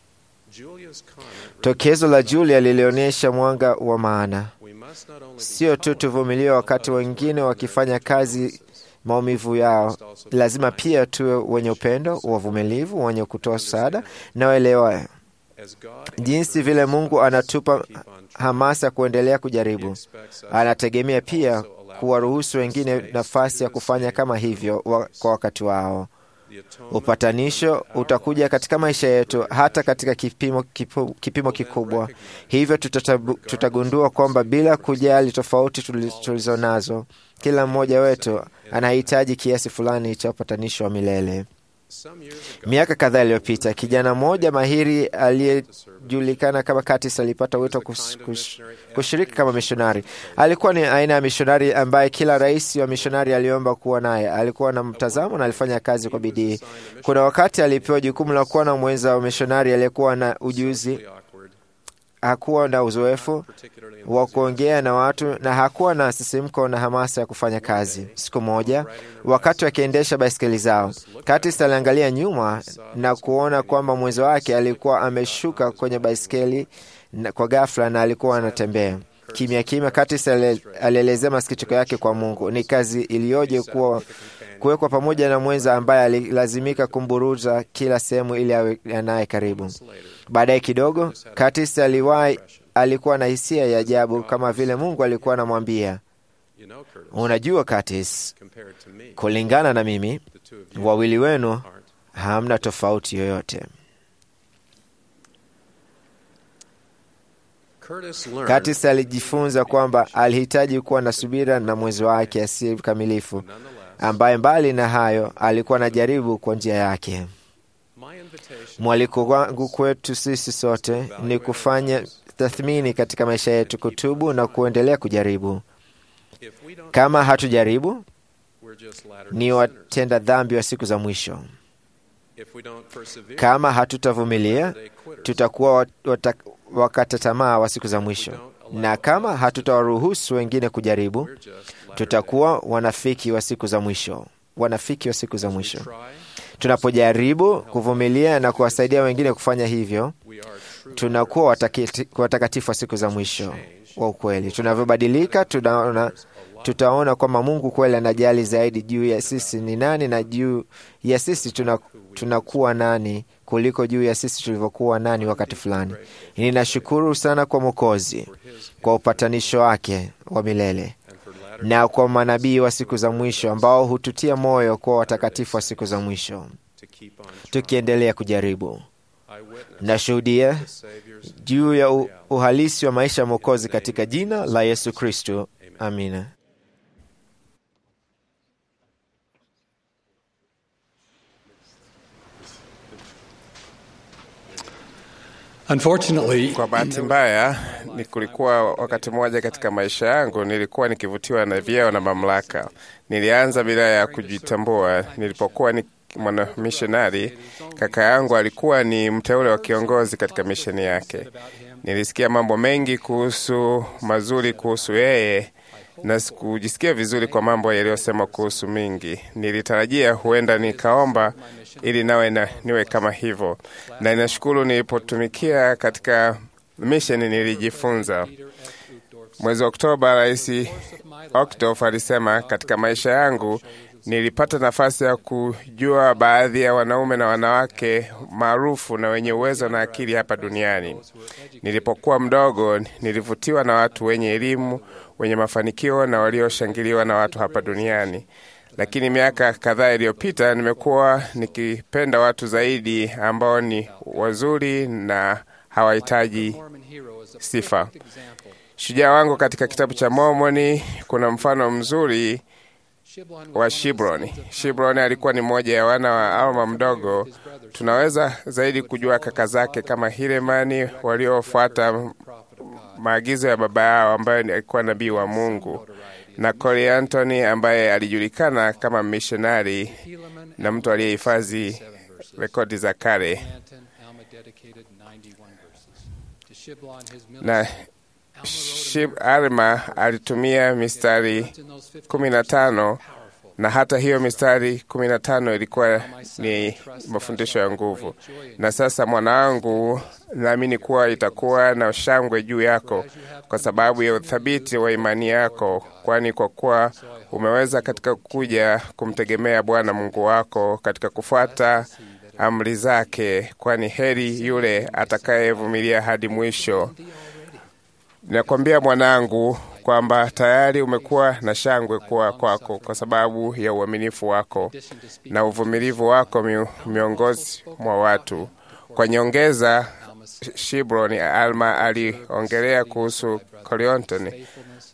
Tokezo la Julia lilionyesha mwanga wa maana. Sio tu tuvumilie wakati wengine wakifanya kazi maumivu yao, lazima pia tuwe wenye upendo, wavumilivu, wenye kutoa msaada na waelewa jinsi vile Mungu anatupa hamasa ya kuendelea kujaribu. Anategemea pia kuwaruhusu wengine nafasi ya kufanya kama hivyo wa, kwa wakati wao. Upatanisho utakuja katika maisha yetu hata katika kipimo, kipu, kipimo kikubwa. Hivyo tutatabu, tutagundua kwamba bila kujali tofauti tulizo nazo, kila mmoja wetu anahitaji kiasi fulani cha upatanisho wa milele. Miaka kadhaa iliyopita, kijana mmoja mahiri aliyejulikana kama Curtis alipata wito kus, kus, kushiriki kama mishonari. Alikuwa ni aina ya mishonari ambaye kila rais wa mishonari aliomba kuwa naye. Alikuwa na mtazamo na alifanya kazi kwa bidii. Kuna wakati alipewa jukumu la kuwa na mwenza wa mishonari aliyekuwa na ujuzi hakuwa na uzoefu wa kuongea na watu na hakuwa na sisimko na hamasa ya kufanya kazi. Siku moja, wakati wakiendesha baiskeli zao, Curtis aliangalia nyuma na kuona kwamba mwenzo wake alikuwa ameshuka kwenye baiskeli kwa ghafla na alikuwa anatembea kimya kimya. Curtis alielezea masikitiko yake kwa Mungu. Ni kazi iliyoje kuwa kuwekwa pamoja na mwenza ambaye alilazimika kumburuza kila sehemu ili awe naye karibu. Baadaye kidogo, Curtis aliwahi alikuwa na hisia ya ajabu, kama vile Mungu alikuwa anamwambia, unajua Curtis, kulingana na mimi, wawili wenu hamna tofauti yoyote. Curtis alijifunza kwamba alihitaji kuwa na subira na mwenzi wake asiye kamilifu, ambaye mbali na hayo alikuwa anajaribu kwa njia yake. Mwaliko wangu kwetu sisi sote ni kufanya tathmini katika maisha yetu, kutubu na kuendelea kujaribu. Kama hatujaribu, ni watenda dhambi wa siku za mwisho. Kama hatutavumilia, tutakuwa wata, wakata tamaa wa siku za mwisho, na kama hatutawaruhusu wengine kujaribu, tutakuwa wanafiki wa siku za mwisho, wanafiki wa siku za mwisho. Tunapojaribu kuvumilia na kuwasaidia wengine kufanya hivyo, tunakuwa watakatifu wa siku za mwisho wa ukweli. Tunavyobadilika, tunaona tutaona kwamba Mungu kweli anajali zaidi juu ya sisi ni nani na juu ya sisi tuna, tunakuwa nani kuliko juu ya sisi tulivyokuwa nani wakati fulani. Ninashukuru sana kwa Mwokozi kwa upatanisho wake wa milele na kwa manabii wa siku za mwisho ambao hututia moyo kuwa watakatifu wa siku za mwisho, tukiendelea kujaribu. Nashuhudia juu ya uhalisi wa maisha ya Mwokozi katika jina la Yesu Kristo, amina. Unfortunately, kwa bahati mbaya ni kulikuwa wakati mmoja katika maisha yangu nilikuwa nikivutiwa na vyeo na mamlaka. Nilianza bila ya kujitambua. Nilipokuwa ni mwanamishonari, kaka yangu alikuwa ni mteule wa kiongozi katika misheni yake. Nilisikia mambo mengi kuhusu mazuri kuhusu yeye na sikujisikia vizuri kwa mambo yaliyosema kuhusu mingi. Nilitarajia huenda nikaomba ili nawe na, niwe kama hivyo, na ninashukuru nilipotumikia katika misheni nilijifunza. Mwezi wa Oktoba, Rais Oktof alisema, katika maisha yangu nilipata nafasi ya kujua baadhi ya wanaume na wanawake maarufu na wenye uwezo na akili hapa duniani. Nilipokuwa mdogo, nilivutiwa na watu wenye elimu, wenye mafanikio na walioshangiliwa na watu hapa duniani. Lakini miaka kadhaa iliyopita, nimekuwa nikipenda watu zaidi ambao ni wazuri na hawahitaji sifa. Shujaa wangu katika kitabu cha Mormoni kuna mfano mzuri wa Shibroni. Shibroni alikuwa ni mmoja ya wana wa Alma mdogo. Tunaweza zaidi kujua kaka zake kama Hilemani waliofuata maagizo ya baba yao ambaye alikuwa nabii wa Mungu, na Cori Antony ambaye alijulikana kama mishonari na mtu aliyehifadhi rekodi za kale na Shib Alma alitumia mistari kumi na tano na hata hiyo mistari kumi na tano ilikuwa ni mafundisho ya nguvu. Na sasa mwanangu, naamini kuwa itakuwa na shangwe juu yako kwa sababu ya uthabiti wa imani yako, kwani kwa kuwa umeweza katika kuja kumtegemea Bwana Mungu wako katika kufuata amri zake, kwani heri yule atakayevumilia hadi mwisho. Ninakwambia mwanangu kwamba tayari umekuwa na shangwe kuwa kwako kwa sababu ya uaminifu wako na uvumilivu wako mi, miongozi mwa watu. Kwa nyongeza, Shibroni Alma aliongelea kuhusu Corionton.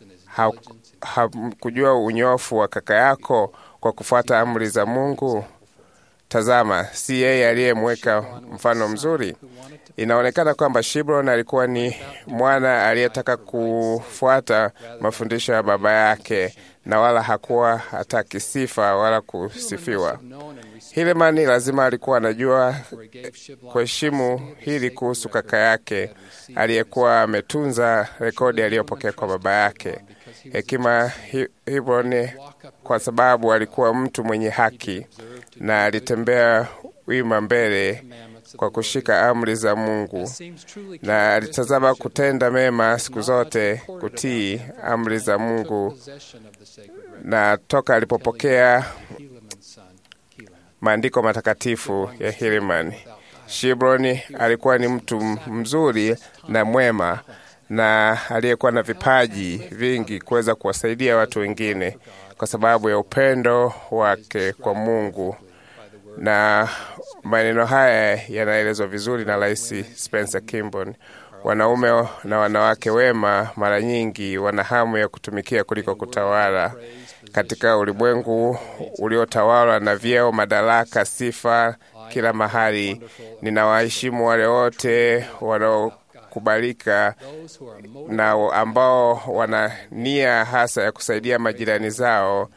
Hakujua ha, unyofu wa kaka yako kwa kufuata amri za Mungu. Tazama, si yeye aliyemweka mfano mzuri? Inaonekana kwamba Shibron alikuwa ni mwana aliyetaka kufuata mafundisho ya baba yake na wala hakuwa hataki sifa wala kusifiwa. Hilemani lazima alikuwa anajua kuheshimu hili kuhusu kaka yake aliyekuwa ametunza rekodi aliyopokea kwa baba yake. Hekima Hebron, kwa sababu alikuwa mtu mwenye haki na alitembea wima mbele kwa kushika amri za Mungu na alitazama kutenda mema siku zote, kutii amri za Mungu. Na toka alipopokea maandiko matakatifu ya Hiliman, Shibroni alikuwa ni mtu mzuri na mwema na aliyekuwa na vipaji vingi kuweza kuwasaidia watu wengine kwa sababu ya upendo wake kwa Mungu na maneno haya yanaelezwa vizuri na Rais Spencer Kimbon. Wanaume na wanawake wema mara nyingi wana hamu ya kutumikia kuliko kutawala. Katika ulimwengu uliotawalwa na vyeo, madaraka, sifa kila mahali, ninawaheshimu wale wote wanaokubalika na ambao wana nia hasa ya kusaidia majirani zao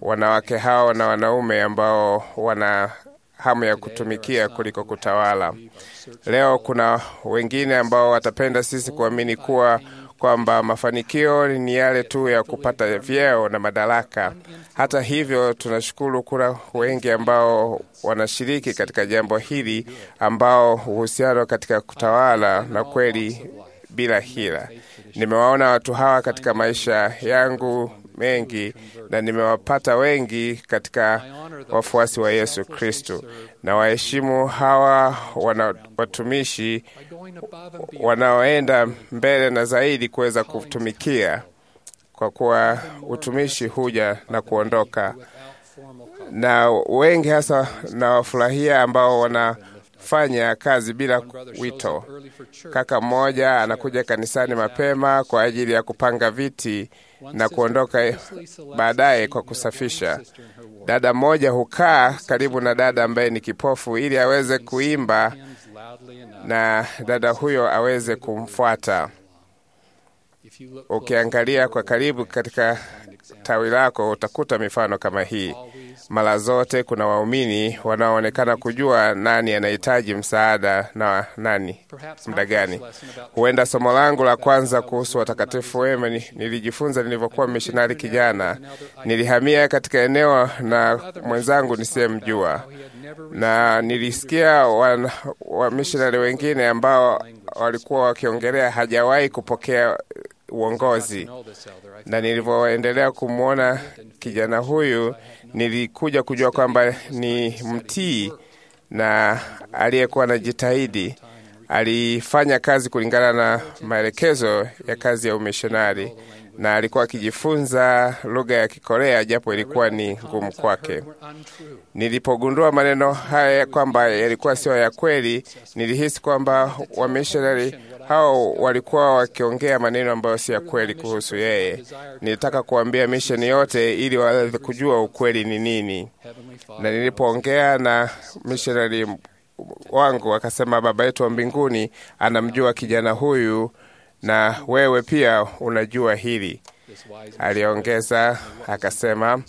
wanawake hao na wanaume ambao wana hamu ya kutumikia kuliko kutawala. Leo kuna wengine ambao watapenda sisi kuamini kuwa kwamba mafanikio ni yale tu ya kupata vyeo na madaraka. Hata hivyo, tunashukuru kuna wengi ambao wanashiriki katika jambo hili, ambao uhusiano katika kutawala na kweli bila hila. Nimewaona watu hawa katika maisha yangu mengi na nimewapata wengi katika wafuasi wa Yesu Kristo, na waheshimu hawa wana watumishi wanaoenda mbele na zaidi kuweza kutumikia, kwa kuwa utumishi huja na kuondoka, na wengi hasa nawafurahia ambao wanafanya kazi bila wito. Kaka mmoja anakuja kanisani mapema kwa ajili ya kupanga viti na kuondoka baadaye kwa kusafisha. Dada mmoja hukaa karibu na dada ambaye ni kipofu ili aweze kuimba na dada huyo aweze kumfuata. Ukiangalia kwa karibu katika tawi lako utakuta mifano kama hii. Mara zote kuna waumini wanaoonekana kujua nani anahitaji msaada na nani muda gani. Huenda somo langu la kwanza kuhusu watakatifu wema nilijifunza nilivyokuwa mishonari kijana. Nilihamia katika eneo na mwenzangu nisiyemjua, na nilisikia wamishonari wa wengine ambao walikuwa wakiongelea hajawahi kupokea uongozi na nilivyoendelea kumwona kijana huyu, nilikuja kujua kwamba ni mtii na aliyekuwa anajitahidi. Alifanya kazi kulingana na maelekezo ya kazi ya umishonari na alikuwa akijifunza lugha ya Kikorea japo ilikuwa ni ngumu kwake. Nilipogundua maneno haya kwamba yalikuwa sio ya kweli, nilihisi kwamba wamishonari hao walikuwa wakiongea maneno ambayo si ya kweli kuhusu yeye. Nilitaka kuambia misheni yote ili waweze kujua ukweli ni nini, na nilipoongea na mishonari wangu akasema, Baba yetu wa mbinguni anamjua kijana huyu na wewe pia unajua hili. Aliongeza akasema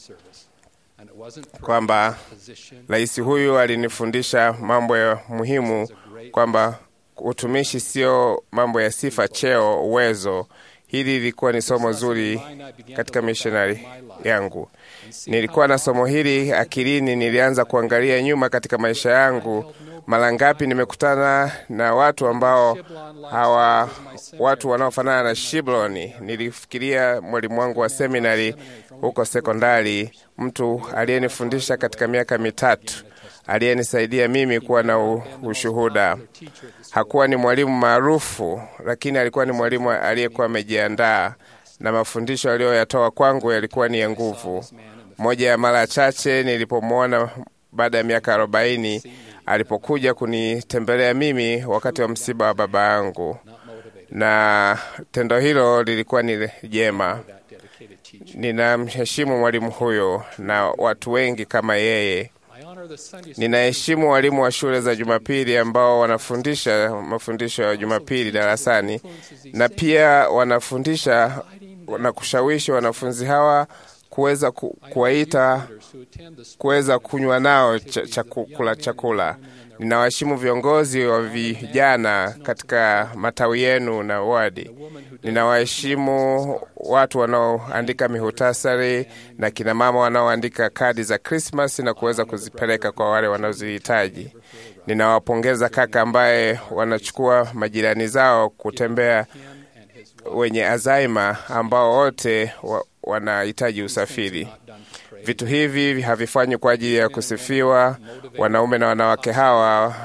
kwamba rais huyu alinifundisha mambo ya muhimu, kwamba utumishi sio mambo ya sifa, cheo, uwezo. Hili lilikuwa ni somo zuri katika mishonari yangu. Nilikuwa na somo hili akilini, nilianza kuangalia nyuma katika maisha yangu. Mara ngapi nimekutana na watu ambao hawa watu wanaofanana na Shibloni. Nilifikiria mwalimu wangu wa seminari huko sekondari, mtu aliyenifundisha katika miaka mitatu, aliyenisaidia mimi kuwa na ushuhuda. Hakuwa ni mwalimu maarufu, lakini alikuwa ni mwalimu aliyekuwa amejiandaa, na mafundisho aliyoyatoa kwangu yalikuwa ni ya nguvu. Moja ya mara chache nilipomwona baada ya miaka arobaini alipokuja kunitembelea mimi wakati wa msiba wa baba yangu, na tendo hilo lilikuwa ni jema. Ninamheshimu mwalimu huyo na watu wengi kama yeye. Ninaheshimu walimu wa shule za Jumapili ambao wanafundisha mafundisho ya Jumapili darasani na pia wanafundisha na kushawishi wanafunzi hawa kuweza ku, kuwaita kuweza kunywa nao chakula chakula. Ninawaheshimu viongozi wa vijana katika matawi yenu na wadi. Ninawaheshimu watu wanaoandika mihutasari na kina mama wanaoandika kadi za Krismas na kuweza kuzipeleka kwa wale wanaozihitaji. Ninawapongeza kaka ambaye wanachukua majirani zao kutembea wenye Alzheimer ambao wote wa, wanahitaji usafiri. Vitu hivi havifanywi kwa ajili ya kusifiwa. Wanaume na wanawake hawa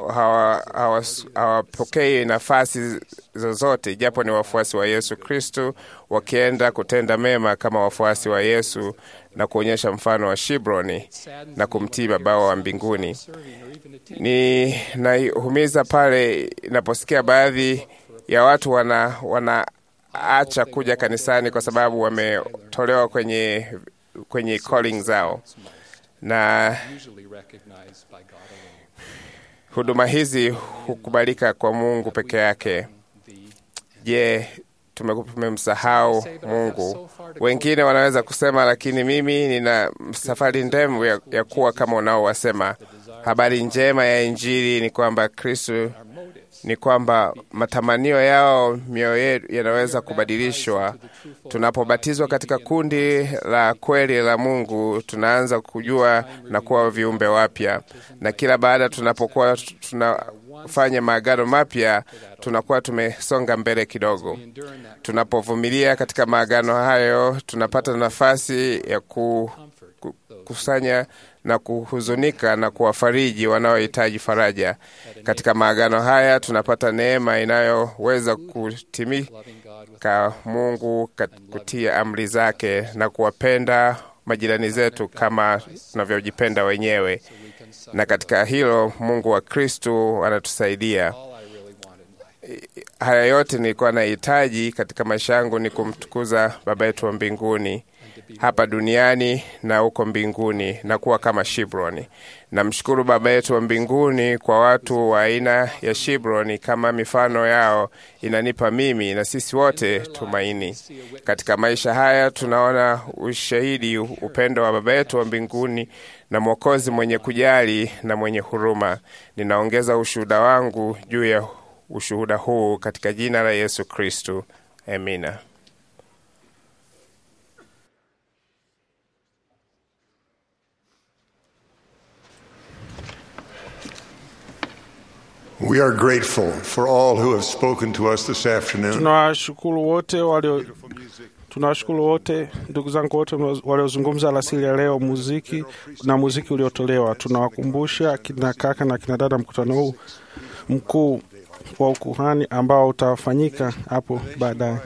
hawapokei hawa, hawa nafasi zozote, japo ni wafuasi wa Yesu Kristu, wakienda kutenda mema kama wafuasi wa Yesu na kuonyesha mfano wa Shibroni na kumtii Babao wa mbinguni. Ni nahumiza pale inaposikia baadhi ya watu wana, wanaacha kuja kanisani kwa sababu wametolewa kwenye kwenye calling zao, na huduma hizi hukubalika kwa Mungu peke yake. Je, tume- tumemsahau Mungu. Wengine wanaweza kusema, lakini mimi nina safari ndefu ya, ya kuwa kama unaowasema. Habari njema ya Injili ni kwamba Kristo ni kwamba matamanio yao mioyo yetu yanaweza kubadilishwa. Tunapobatizwa katika kundi la kweli la Mungu, tunaanza kujua na kuwa viumbe wapya, na kila baada tunapokuwa tunafanya maagano mapya, tunakuwa tumesonga mbele kidogo. Tunapovumilia katika maagano hayo, tunapata nafasi ya ku, ku, kusanya na kuhuzunika na kuwafariji wanaohitaji faraja. Katika maagano haya tunapata neema inayoweza kutimika Mungu kat- kutia amri zake na kuwapenda majirani zetu kama tunavyojipenda wenyewe, na katika hilo Mungu wa Kristu anatusaidia. Haya yote nilikuwa nahitaji katika maisha yangu ni kumtukuza Baba yetu wa mbinguni hapa duniani na huko mbinguni na kuwa kama Shibroni. Namshukuru Baba yetu wa mbinguni kwa watu wa aina ya Shibroni kama mifano yao inanipa mimi na sisi wote tumaini. Katika maisha haya tunaona ushahidi upendo wa Baba yetu wa mbinguni na Mwokozi mwenye kujali na mwenye huruma. Ninaongeza ushuhuda wangu juu ya ushuhuda huu katika jina la Yesu Kristu. Amina. We are grateful for all who have spoken to us this afternoon. tunawashukuru wote walio tunawashukuru wote ndugu zangu wote waliozungumza alasiri ya leo muziki na muziki uliotolewa tunawakumbusha kina kaka na kina dada mkutano huu mkuu wa ukuhani ambao utafanyika hapo baadaye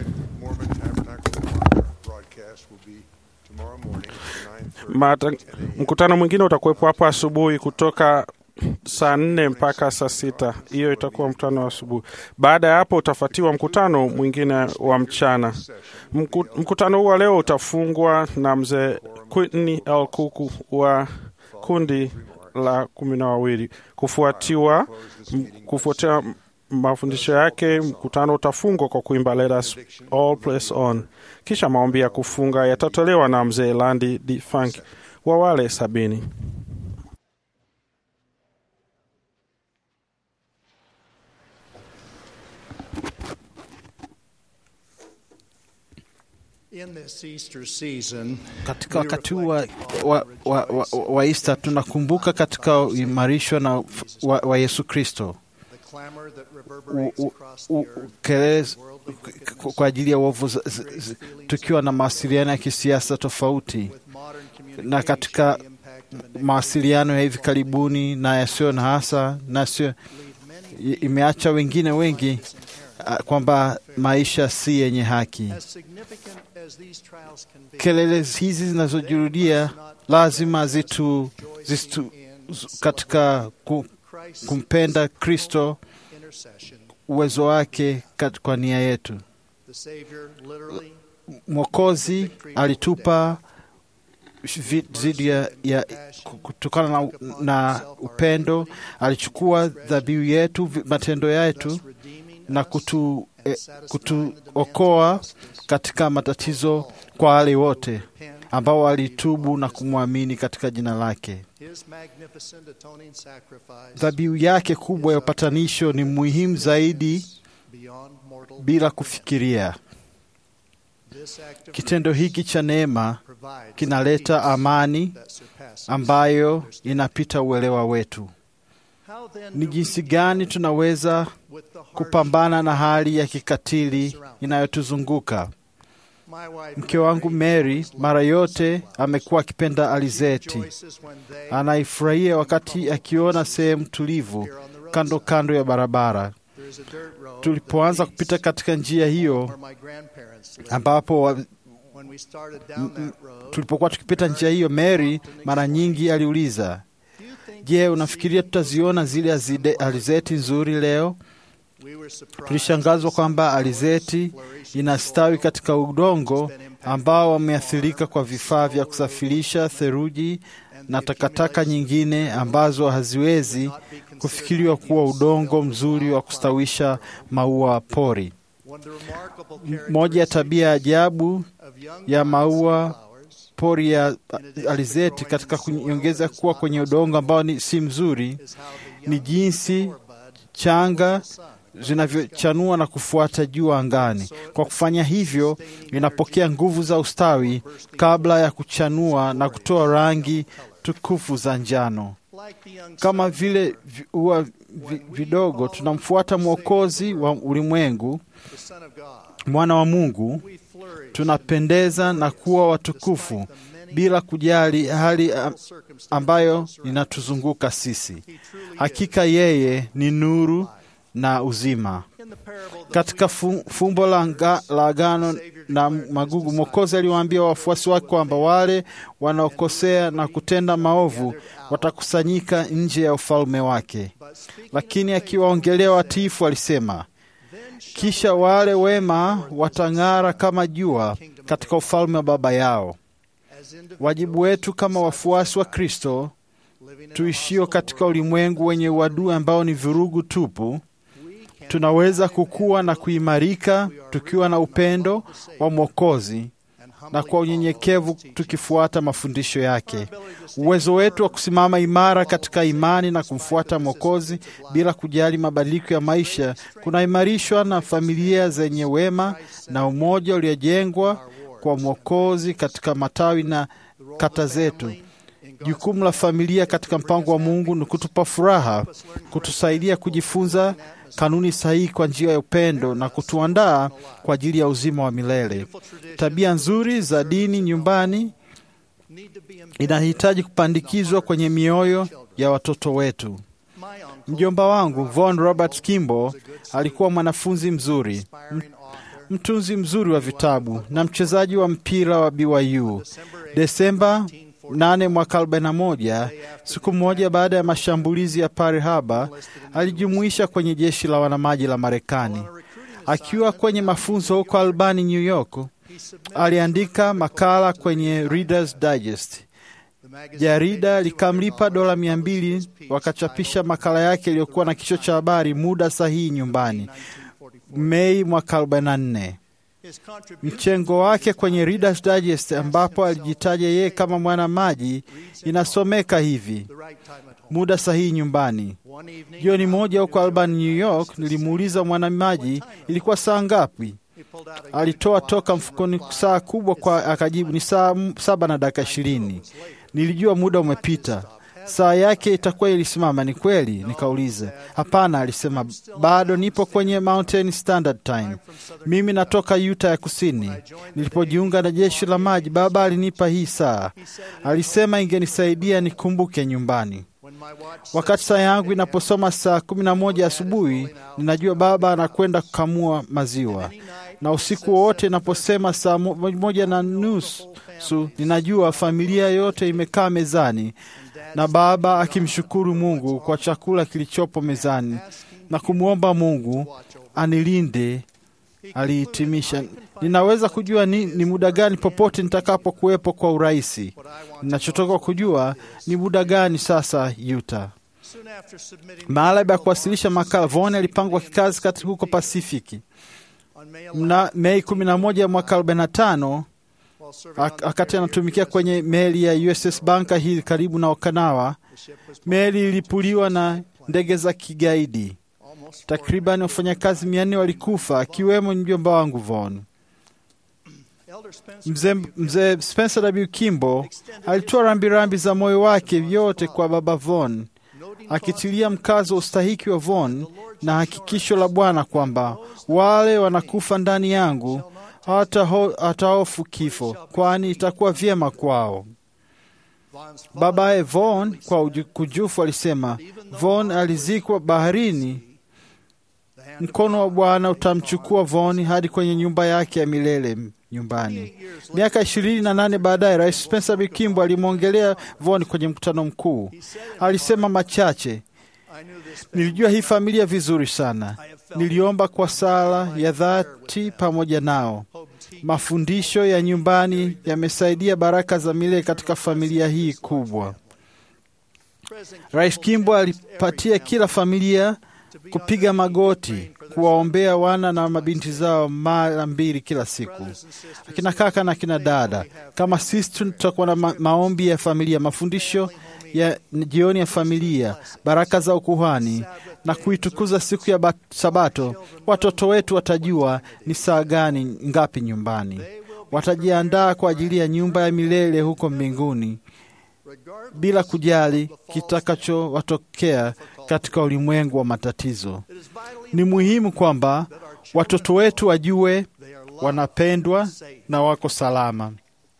Mata, mkutano mwingine utakuwepo hapo asubuhi kutoka saa nne mpaka saa sita. Hiyo itakuwa mkutano wa asubuhi. Baada ya hapo utafuatiwa mkutano mwingine wa mchana. Mku, mkutano huu wa leo utafungwa na mzee Quitney L. Kuku wa kundi la kumi na wawili kufuatiwa m- kufuatia mafundisho yake. Mkutano utafungwa kwa kuimba Let Us All Press On, kisha maombi ya kufunga yatatolewa na mzee Landi D. Funk wa wale sabini. In this Easter season, Katika wakati huu wa, wa, wa, wa, wa Easter tunakumbuka katika uimarishwa na wa, wa Yesu Kristo U- u- u- kelele z- k- kwa ajili ya uovu z- z- z- tukiwa na mawasiliano ya kisiasa tofauti na katika mawasiliano ya hivi karibuni na yasiyo na hasa na yasiyo i- imeacha wengine wengi ah, kwamba maisha si yenye haki. as significant as these trials can be, Kelele hizi zinazojirudia lazima zitu, zitu z- katika ku, kumpenda Kristo, intercession, uwezo wake kat- kwa nia yetu. the Savior literally Mwokozi alitupa vi- dhidi ya, ya kutokana na, na upendo, alichukua dhabihu yetu, vi- matendo yetu na kutu, eh, kutuokoa katika matatizo kwa wale wote ambao walitubu na kumwamini katika jina lake. His magnificent atoning sacrifice Dhabihu yake kubwa ya upatanisho ni muhimu zaidi beyond mortal bila kufikiria. This act of Kitendo hiki cha neema provides kinaleta amani that surpasses ambayo inapita uelewa wetu. How then Ni jinsi gani tunaweza kupambana na hali ya kikatili inayotuzunguka? my wife Mke wangu Mary mara yote amekuwa akipenda alizeti. rejoices when they Anaifurahia wakati akiona sehemu tulivu kando kando ya barabara. there is a dirt road Tulipoanza kupita katika njia hiyo where my grandparents lived. ambapo wa, When we started down that road, tulipokuwa tukipita njia hiyo, Mary mara nyingi aliuliza, je, unafikiria tutaziona zile azide- alizeti nzuri leo? we were surprised Tulishangazwa kwamba alizeti inastawi katika udongo ambao wameathirika kwa vifaa vya kusafirisha theluji na takataka nyingine ambazo haziwezi kufikiriwa kuwa udongo mzuri wa kustawisha maua pori. Moja ya tabia ya ajabu ya maua pori ya alizeti katika kuongeza kuwa kwenye udongo ambao ni si mzuri ni jinsi changa zinavyochanua na kufuata juu angani. Kwa kufanya hivyo, inapokea nguvu za ustawi kabla ya kuchanua na kutoa rangi tukufu za njano. Kama vile ua vidogo, tunamfuata Mwokozi wa ulimwengu, mwana wa Mungu, tunapendeza na kuwa watukufu bila kujali hali ambayo inatuzunguka sisi. Hakika yeye ni nuru na uzima. Katika fumbo la agano na magugu, Mwokozi aliwaambia wafuasi wake kwamba wale wanaokosea na kutenda maovu watakusanyika nje ya ufalme wake, lakini akiwaongelea watiifu alisema, kisha wale wema watang'ara kama jua katika ufalme wa Baba yao. Wajibu wetu kama wafuasi wa Kristo tuishio katika ulimwengu wenye uadui ambao ni vurugu tupu, tunaweza kukua na kuimarika tukiwa na upendo wa Mwokozi na kwa unyenyekevu tukifuata mafundisho yake. Uwezo wetu wa kusimama imara katika imani na kumfuata Mwokozi bila kujali mabadiliko ya maisha kunaimarishwa na familia zenye wema na umoja uliojengwa kwa Mwokozi katika matawi na kata zetu. Jukumu la familia katika mpango wa Mungu ni kutupa furaha, kutusaidia kujifunza kanuni sahihi kwa njia ya upendo na kutuandaa kwa ajili ya uzima wa milele. Tabia nzuri za dini nyumbani inahitaji kupandikizwa kwenye mioyo ya watoto wetu. Mjomba wangu Von Robert Kimbo alikuwa mwanafunzi mzuri, mtunzi mzuri wa vitabu na mchezaji wa mpira wa BYU. Desemba 8 mwaka 41, siku moja baada ya mashambulizi ya Pearl Harbor, alijumuisha kwenye jeshi la wanamaji la Marekani. Akiwa kwenye mafunzo huko Albany, New York, aliandika makala kwenye Reader's Digest. Jarida likamlipa dola mia mbili, wakachapisha makala yake iliyokuwa na kichwa cha habari muda sahihi nyumbani, Mei mwaka 44. Mchengo wake kwenye Reader's Digest ambapo alijitaja yeye kama mwana maji inasomeka hivi: muda sahihi nyumbani. Jioni moja huko Albany, New York, nilimuuliza mwanamaji ilikuwa saa ngapi. Alitoa toka mfukoni saa kubwa kwa, akajibu ni saa saba na dakika ishirini. Nilijua muda umepita. Saa yake itakuwa ilisimama. Ni kweli? Nikauliza. Hapana, alisema, bado nipo kwenye Mountain Standard Time. Mimi natoka Utah ya Kusini. Nilipojiunga na jeshi la maji, baba alinipa hii saa. Alisema ingenisaidia nikumbuke nyumbani. Wakati saa yangu inaposoma saa kumi na moja asubuhi, ninajua baba anakwenda kukamua maziwa, na usiku wowote inaposema saa moja na nusu, ninajua familia yote imekaa mezani na baba akimshukuru Mungu kwa chakula kilichopo mezani na kumwomba Mungu anilinde. Alihitimisha, ninaweza kujua ni, ni muda gani popote nitakapokuwepo kwa urahisi. Ninachotoka kujua ni muda gani sasa Utah. Baada ya kuwasilisha makala, Von alipangwa kikazi kati huko Pasifiki. Mna Mei 11 mwaka 45 wakati anatumikia kwenye meli ya USS Bunker Hill karibu na Okinawa, meli ilipuliwa na ndege za kigaidi. Takriban wafanyakazi mia nne walikufa akiwemo mjomba wangu Von. Mzee mze Spencer W. Kimbo alitoa rambirambi za moyo wake yote kwa baba Von, akitilia mkazo wa ustahiki wa Von na hakikisho la Bwana kwamba wale wanakufa ndani yangu hatahofu kifo, kwani itakuwa vyema kwao. Babaye Von kwa kujufu alisema, Von alizikwa baharini. Mkono wa Bwana utamchukua Von hadi kwenye nyumba yake ya milele nyumbani. Miaka ishirini na nane baadaye, Rais Spencer B. Kimball alimwongelea Von kwenye mkutano mkuu. Alisema machache, nilijua hii familia vizuri sana. Niliomba kwa sala ya dhati pamoja nao. Mafundisho ya nyumbani yamesaidia baraka za milele katika familia hii kubwa. Rais Kimbo alipatia kila familia kupiga magoti kuwaombea wana na mabinti zao mara mbili kila siku. Akina kaka na akina dada, kama sisi tutakuwa na ma maombi ya familia, mafundisho ya jioni ya familia, baraka za ukuhani na kuitukuza siku ya Sabato, watoto wetu watajua ni saa gani ngapi nyumbani. Watajiandaa kwa ajili ya nyumba ya milele huko mbinguni bila kujali kitakachowatokea katika ulimwengu wa matatizo. Ni muhimu kwamba watoto wetu wajue wanapendwa na wako salama.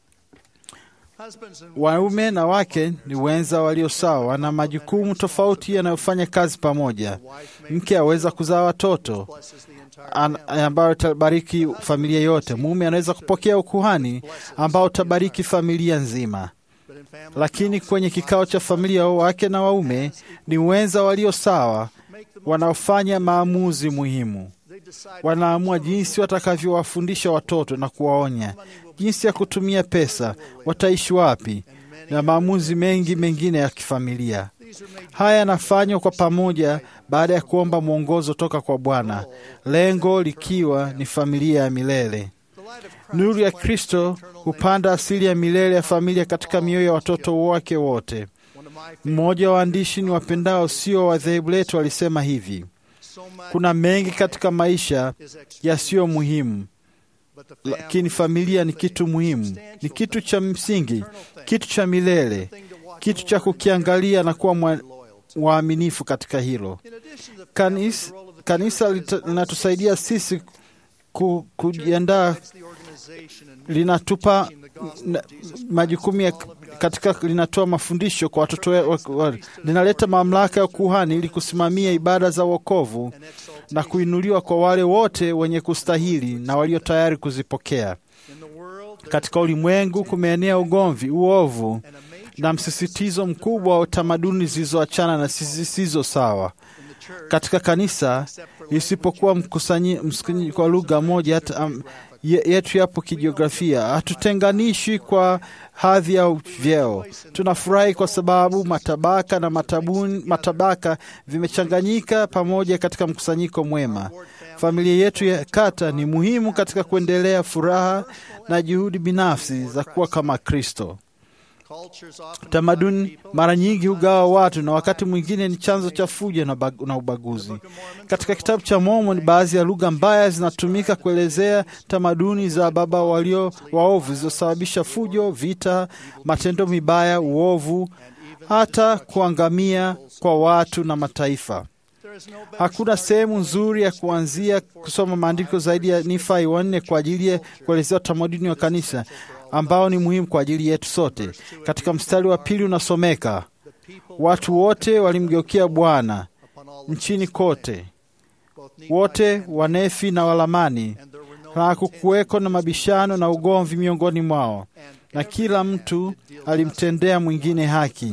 Waume na wake ni wenza walio sawa, wana majukumu tofauti yanayofanya kazi pamoja. Mke aweza kuzaa watoto ambayo utabariki familia yote. Mume anaweza kupokea ukuhani ambao utabariki familia nzima. Lakini kwenye kikao cha familia, wake na waume ni wenza walio sawa, wanaofanya maamuzi muhimu. Wanaamua jinsi watakavyowafundisha watoto na kuwaonya, jinsi ya kutumia pesa, wataishi wapi, na maamuzi mengi mengine ya kifamilia. Haya yanafanywa kwa pamoja baada ya kuomba mwongozo toka kwa Bwana, lengo likiwa ni familia ya milele. Nuru ya Kristo hupanda asili ya milele ya familia katika mioyo ya watoto wake wote. Mmoja wa waandishi ni wapendao sio wa dhehebu letu alisema hivi: kuna mengi katika maisha yasiyo muhimu, lakini familia ni kitu muhimu, ni kitu cha msingi, kitu cha milele, kitu cha kukiangalia na kuwa waaminifu katika hilo. Kanisa, kanisa linatusaidia sisi ku, kujiandaa linatupa majukumu ya katika, linatoa mafundisho kwa watoto, linaleta mamlaka ya kuhani ili kusimamia ibada za wokovu na kuinuliwa kwa wale wote wenye kustahili na walio tayari kuzipokea. Katika ulimwengu kumeenea ugomvi, uovu na msisitizo mkubwa wa tamaduni zilizoachana na zisizo sawa. Katika kanisa, isipokuwa mkusanyiko wa lugha moja hata um, yetu yapo kijiografia, hatutenganishwi kwa hadhi au vyeo. Tunafurahi kwa sababu matabaka na matabuni, matabaka vimechanganyika pamoja katika mkusanyiko mwema. Familia yetu ya kata ni muhimu katika kuendelea furaha na juhudi binafsi za kuwa kama Kristo. Tamaduni mara nyingi hugawa watu na wakati mwingine ni chanzo cha fujo na ubaguzi. Katika kitabu cha Mormoni, baadhi ya lugha mbaya zinatumika kuelezea tamaduni za baba walio waovu zilizosababisha fujo, vita, matendo mibaya, uovu, hata kuangamia kwa watu na mataifa. Hakuna sehemu nzuri ya kuanzia kusoma maandiko zaidi ya Nifai wanne kwa ajili ya kuelezea utamaduni wa kanisa ambao ni muhimu kwa ajili yetu sote. Katika mstari wa pili unasomeka, watu wote walimgeukia Bwana nchini kote, wote Wanefi na Walamani, na hakukuweko na mabishano na ugomvi miongoni mwao, na kila mtu alimtendea mwingine haki.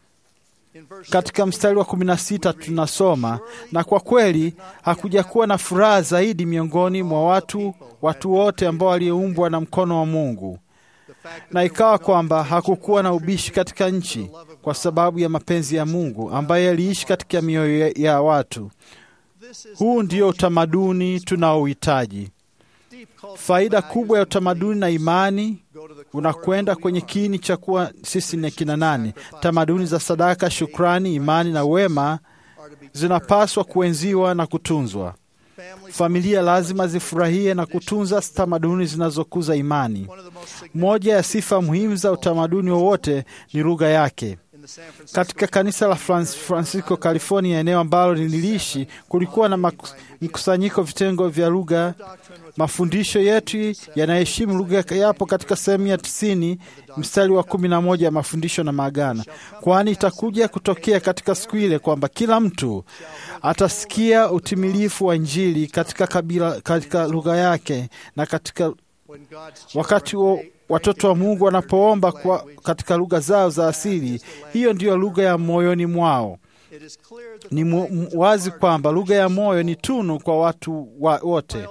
Katika mstari wa kumi na sita tunasoma, na kwa kweli hakuja kuwa na furaha zaidi miongoni mwa watu watu wote ambao walioumbwa na mkono wa Mungu na ikawa kwamba hakukuwa na ubishi katika nchi kwa sababu ya mapenzi ya Mungu ambaye yaliishi katika mioyo ya watu. Huu ndio utamaduni tunaohitaji. Faida kubwa ya utamaduni na imani unakwenda kwenye kiini cha kuwa sisi ni kina nani. Tamaduni za sadaka, shukrani, imani na wema zinapaswa kuenziwa na kutunzwa. Familia lazima zifurahie na kutunza tamaduni zinazokuza imani. Moja ya sifa muhimu za utamaduni wowote ni lugha yake. Katika kanisa la Francisco, California, eneo ambalo niliishi, kulikuwa na mkusanyiko vitengo vya lugha. Mafundisho yetu yanaheshimu lugha yapo katika sehemu ya tisini mstari wa kumi na moja ya mafundisho na maagano, kwani itakuja kutokea katika siku ile kwamba kila mtu atasikia utimilifu wa Injili katika kabila, katika lugha yake na katika wakati wa watoto wa Mungu wanapoomba kwa katika lugha zao za asili, hiyo ndiyo lugha ya moyoni mwao. Ni wazi kwamba lugha ya moyo ni tunu kwa watu wa wote.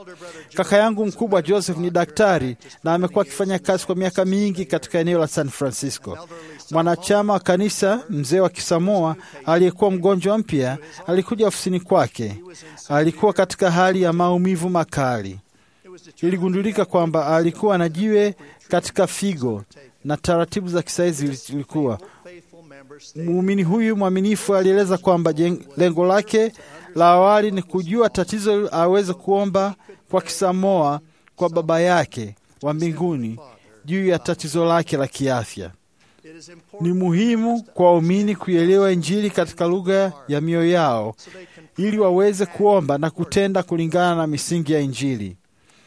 Kaka yangu mkubwa Joseph ni daktari na amekuwa akifanya kazi kwa miaka mingi katika eneo la San Francisco. Mwanachama wa kanisa, mzee wa Kisamoa aliyekuwa mgonjwa mpya, alikuja ofisini kwake. Alikuwa katika hali ya maumivu makali. Iligundulika kwamba alikuwa na jiwe katika figo na taratibu za kisayansi zilikuwa. Muumini huyu mwaminifu alieleza kwamba lengo lake la awali ni kujua tatizo, aweze kuomba kwa Kisamoa kwa Baba yake wa mbinguni juu ya tatizo lake la kiafya. Ni muhimu kwa waumini kuielewa Injili katika lugha ya mioyo yao ili waweze kuomba na kutenda kulingana na misingi ya Injili.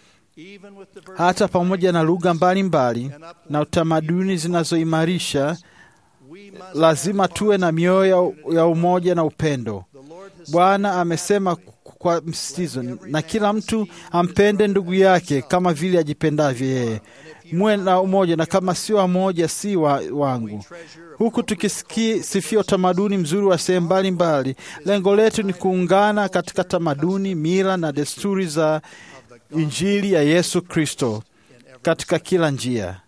Hata pamoja na lugha mbalimbali na utamaduni zinazoimarisha, lazima tuwe na mioyo ya umoja na upendo. Bwana amesema kwa msisitizo, na kila mtu ampende ndugu yake kama vile ajipendavyo yeye. Muwe na umoja, na kama si wamoja si wa, wangu. Huku tukisifia utamaduni mzuri wa sehemu mbalimbali, lengo letu ni kuungana katika tamaduni, mila na desturi za Injili ya Yesu Kristo katika kila njia.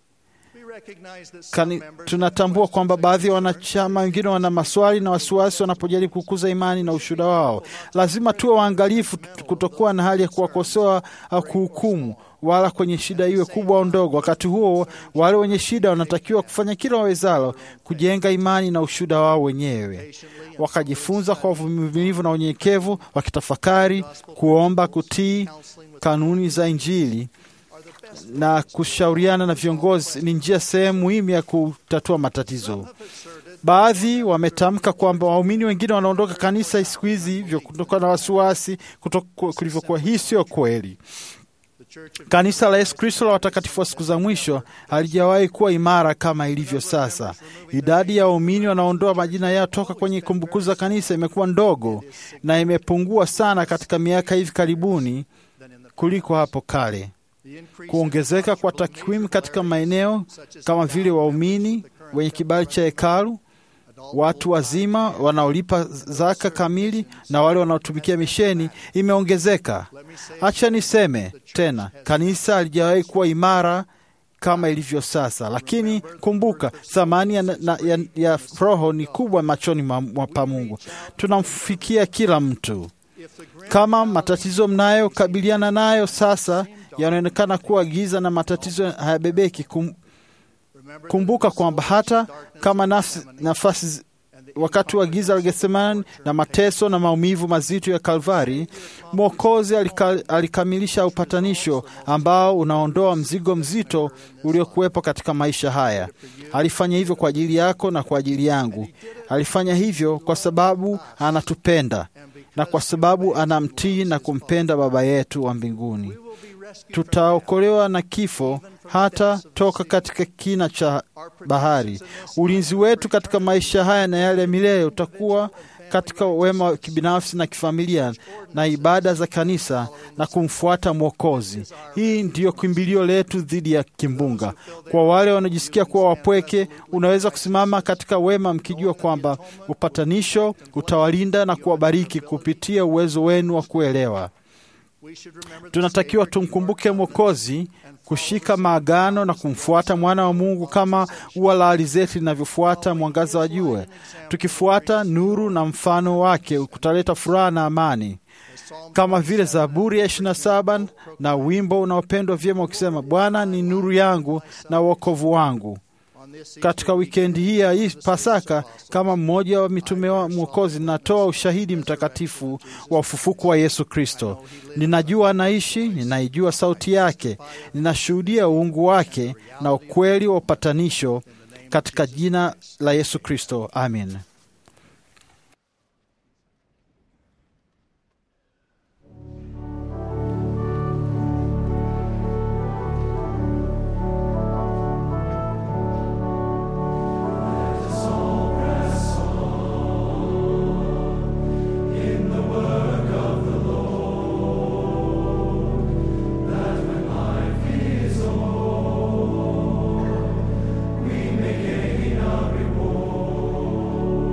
Kani, tunatambua kwamba baadhi ya wanachama wengine wana maswali na wasiwasi wanapojaribu kukuza imani na ushuhuda wao. Lazima tuwe waangalifu kutokuwa na hali ya kuwakosoa au kuhukumu, wala kwenye shida iwe kubwa au ndogo. Wakati huo, wale wenye shida wanatakiwa kufanya kila wawezalo kujenga imani na ushuhuda wao wenyewe, wakajifunza kwa uvumilivu na unyenyekevu, wakitafakari, kuomba, kutii kanuni za Injili na kushauriana na viongozi ni njia sehemu muhimu ya kutatua matatizo. Baadhi wametamka kwamba waumini wengine wanaondoka kanisa siku hizi hivyo kutokana na wasiwasi kulivyokuwa. Hii sio kweli. Kanisa la Yesu Kristo la watakatifu wa siku za mwisho halijawahi kuwa imara kama ilivyo sasa. Idadi ya waumini wanaondoa majina yao toka kwenye kumbukumbu za kanisa imekuwa ndogo na imepungua sana katika miaka hivi karibuni kuliko hapo kale. Kuongezeka kwa takwimu katika maeneo kama vile waumini wenye kibali cha hekalu, watu wazima wanaolipa zaka kamili na wale wanaotumikia misheni imeongezeka. Acha niseme tena, kanisa halijawahi kuwa imara kama ilivyo sasa, lakini kumbuka, thamani ya, ya, ya roho ni kubwa machoni pa Mungu. Tunamfikia kila mtu. Kama matatizo mnayokabiliana nayo sasa yanaonekana kuwa giza na matatizo hayabebeki, kum, kumbuka kwamba hata kama nafsi, nafasi wakati wa giza la Getsemani na mateso na maumivu mazito ya Kalvari, Mwokozi alika, alikamilisha upatanisho ambao unaondoa mzigo mzito uliokuwepo katika maisha haya. Alifanya hivyo kwa ajili yako na kwa ajili yangu. Alifanya hivyo kwa sababu anatupenda na kwa sababu anamtii na kumpenda Baba yetu wa mbinguni. Tutaokolewa na kifo hata toka katika kina cha bahari. Ulinzi wetu katika maisha haya na yale ya milele utakuwa katika wema wa kibinafsi na kifamilia na ibada za kanisa na kumfuata Mwokozi. Hii ndiyo kimbilio letu dhidi ya kimbunga. Kwa wale wanaojisikia kuwa wapweke, unaweza kusimama katika wema mkijua kwamba upatanisho utawalinda na kuwabariki kupitia uwezo wenu wa kuelewa. Tunatakiwa tumkumbuke Mwokozi, kushika maagano na kumfuata mwana wa Mungu kama ua la alizeti linavyofuata mwangaza wa jua. Tukifuata nuru na mfano wake kutaleta furaha na amani, kama vile Zaburi ya 27 na wimbo unaopendwa vyema ukisema, Bwana ni nuru yangu na wokovu wangu. Katika wikendi hii ya hii Pasaka, kama mmoja wa mitume wa Mwokozi, natoa ushahidi mtakatifu wa ufufuko wa Yesu Kristo. Ninajua anaishi, ninaijua sauti yake, ninashuhudia uungu wake na ukweli wa upatanisho, katika jina la Yesu Kristo, amin. We may gain a reward.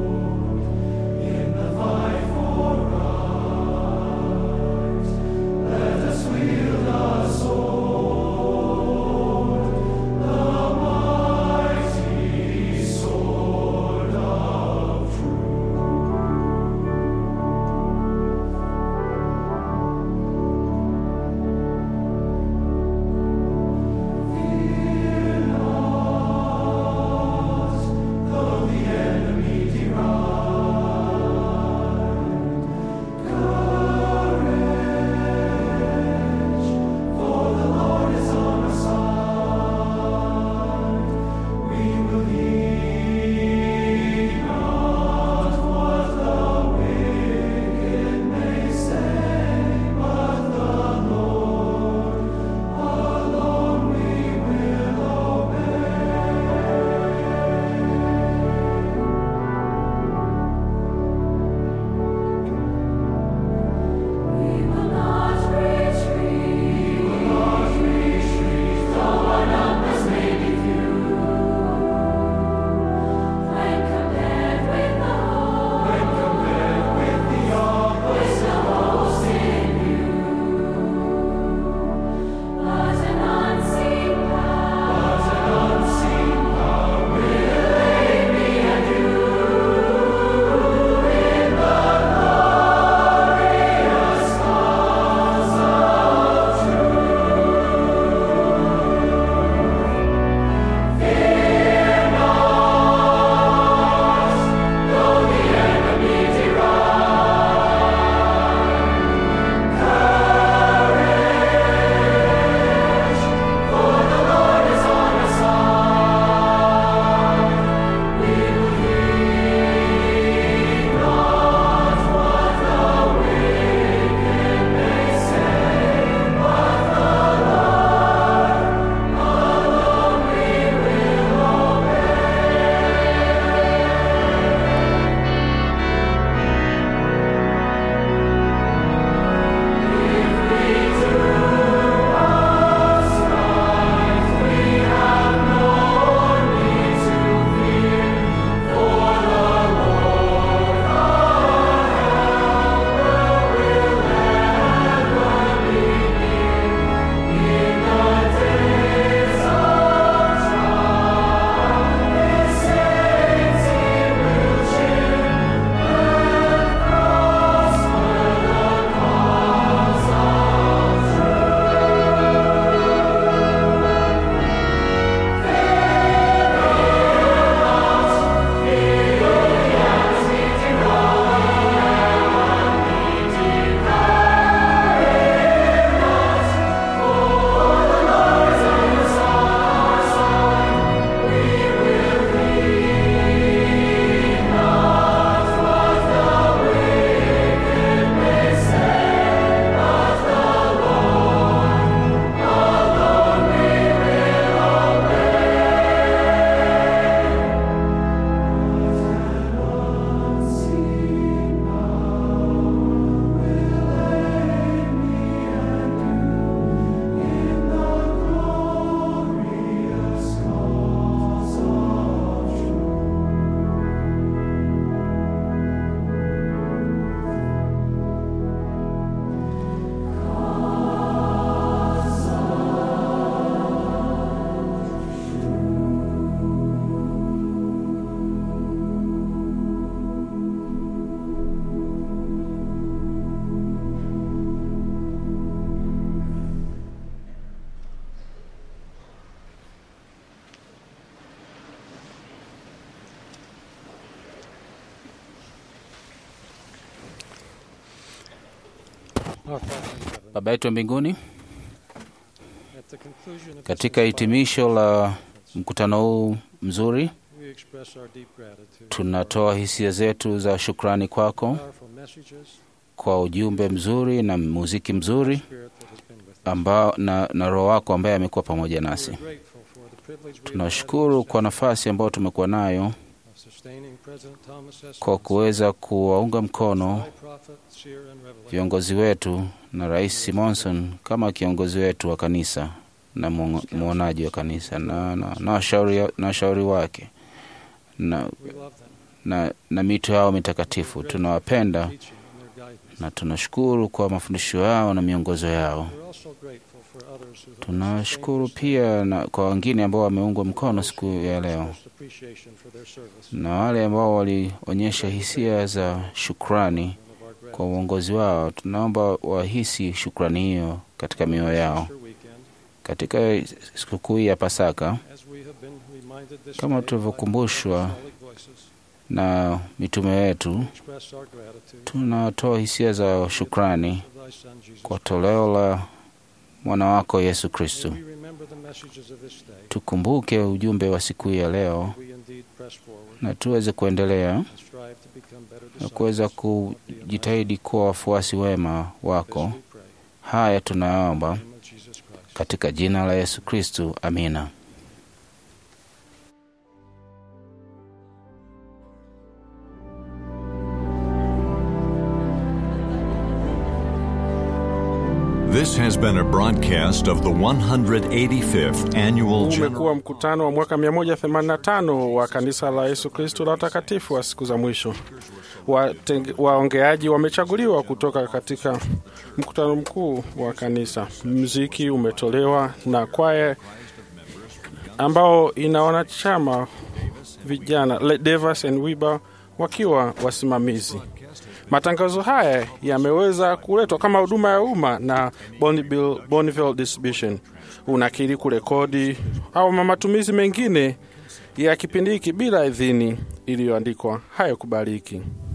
Baba yetu wa mbinguni, katika hitimisho la mkutano huu mzuri, tunatoa hisia zetu za shukrani kwako kwa ujumbe mzuri na muziki mzuri ambao, na, na Roho wako ambaye amekuwa pamoja nasi. Tunashukuru kwa nafasi ambayo tumekuwa nayo kwa kuweza kuwaunga mkono viongozi wetu na Rais Simonson kama kiongozi wetu wa kanisa na mwonaji wa kanisa na, na, na, washauri, na washauri wake na, na, na mito yao mitakatifu. Tunawapenda na tunashukuru kwa mafundisho yao na miongozo yao. Tunashukuru pia na kwa wengine ambao wameungwa mkono siku ya leo na wale ambao walionyesha hisia za shukrani kwa uongozi wao. Tunaomba wahisi shukrani hiyo katika mioyo yao katika sikukuu hii ya Pasaka, kama tulivyokumbushwa na mitume wetu, tunatoa hisia za shukrani kwa toleo la mwana wako Yesu Kristo. Tukumbuke ujumbe wa siku hii ya leo na tuweze kuendelea na kuweza kujitahidi kuwa wafuasi wema wako. Haya tunaomba katika jina la Yesu Kristo, amina. This has been a broadcast of the 185th annual Umekuwa mkutano wa mwaka 185 wa kanisa la Yesu Kristo la watakatifu wa siku za mwisho. Waongeaji wamechaguliwa kutoka katika mkutano mkuu wa kanisa. Mziki umetolewa na kwaya ambao ina wanachama vijana Devas and Wiba wakiwa wasimamizi. Matangazo haya yameweza kuletwa kama huduma ya umma na Bonneville, Bonneville Distribution. Unakiri kurekodi au matumizi mengine ya kipindi hiki bila idhini iliyoandikwa hayakubaliki.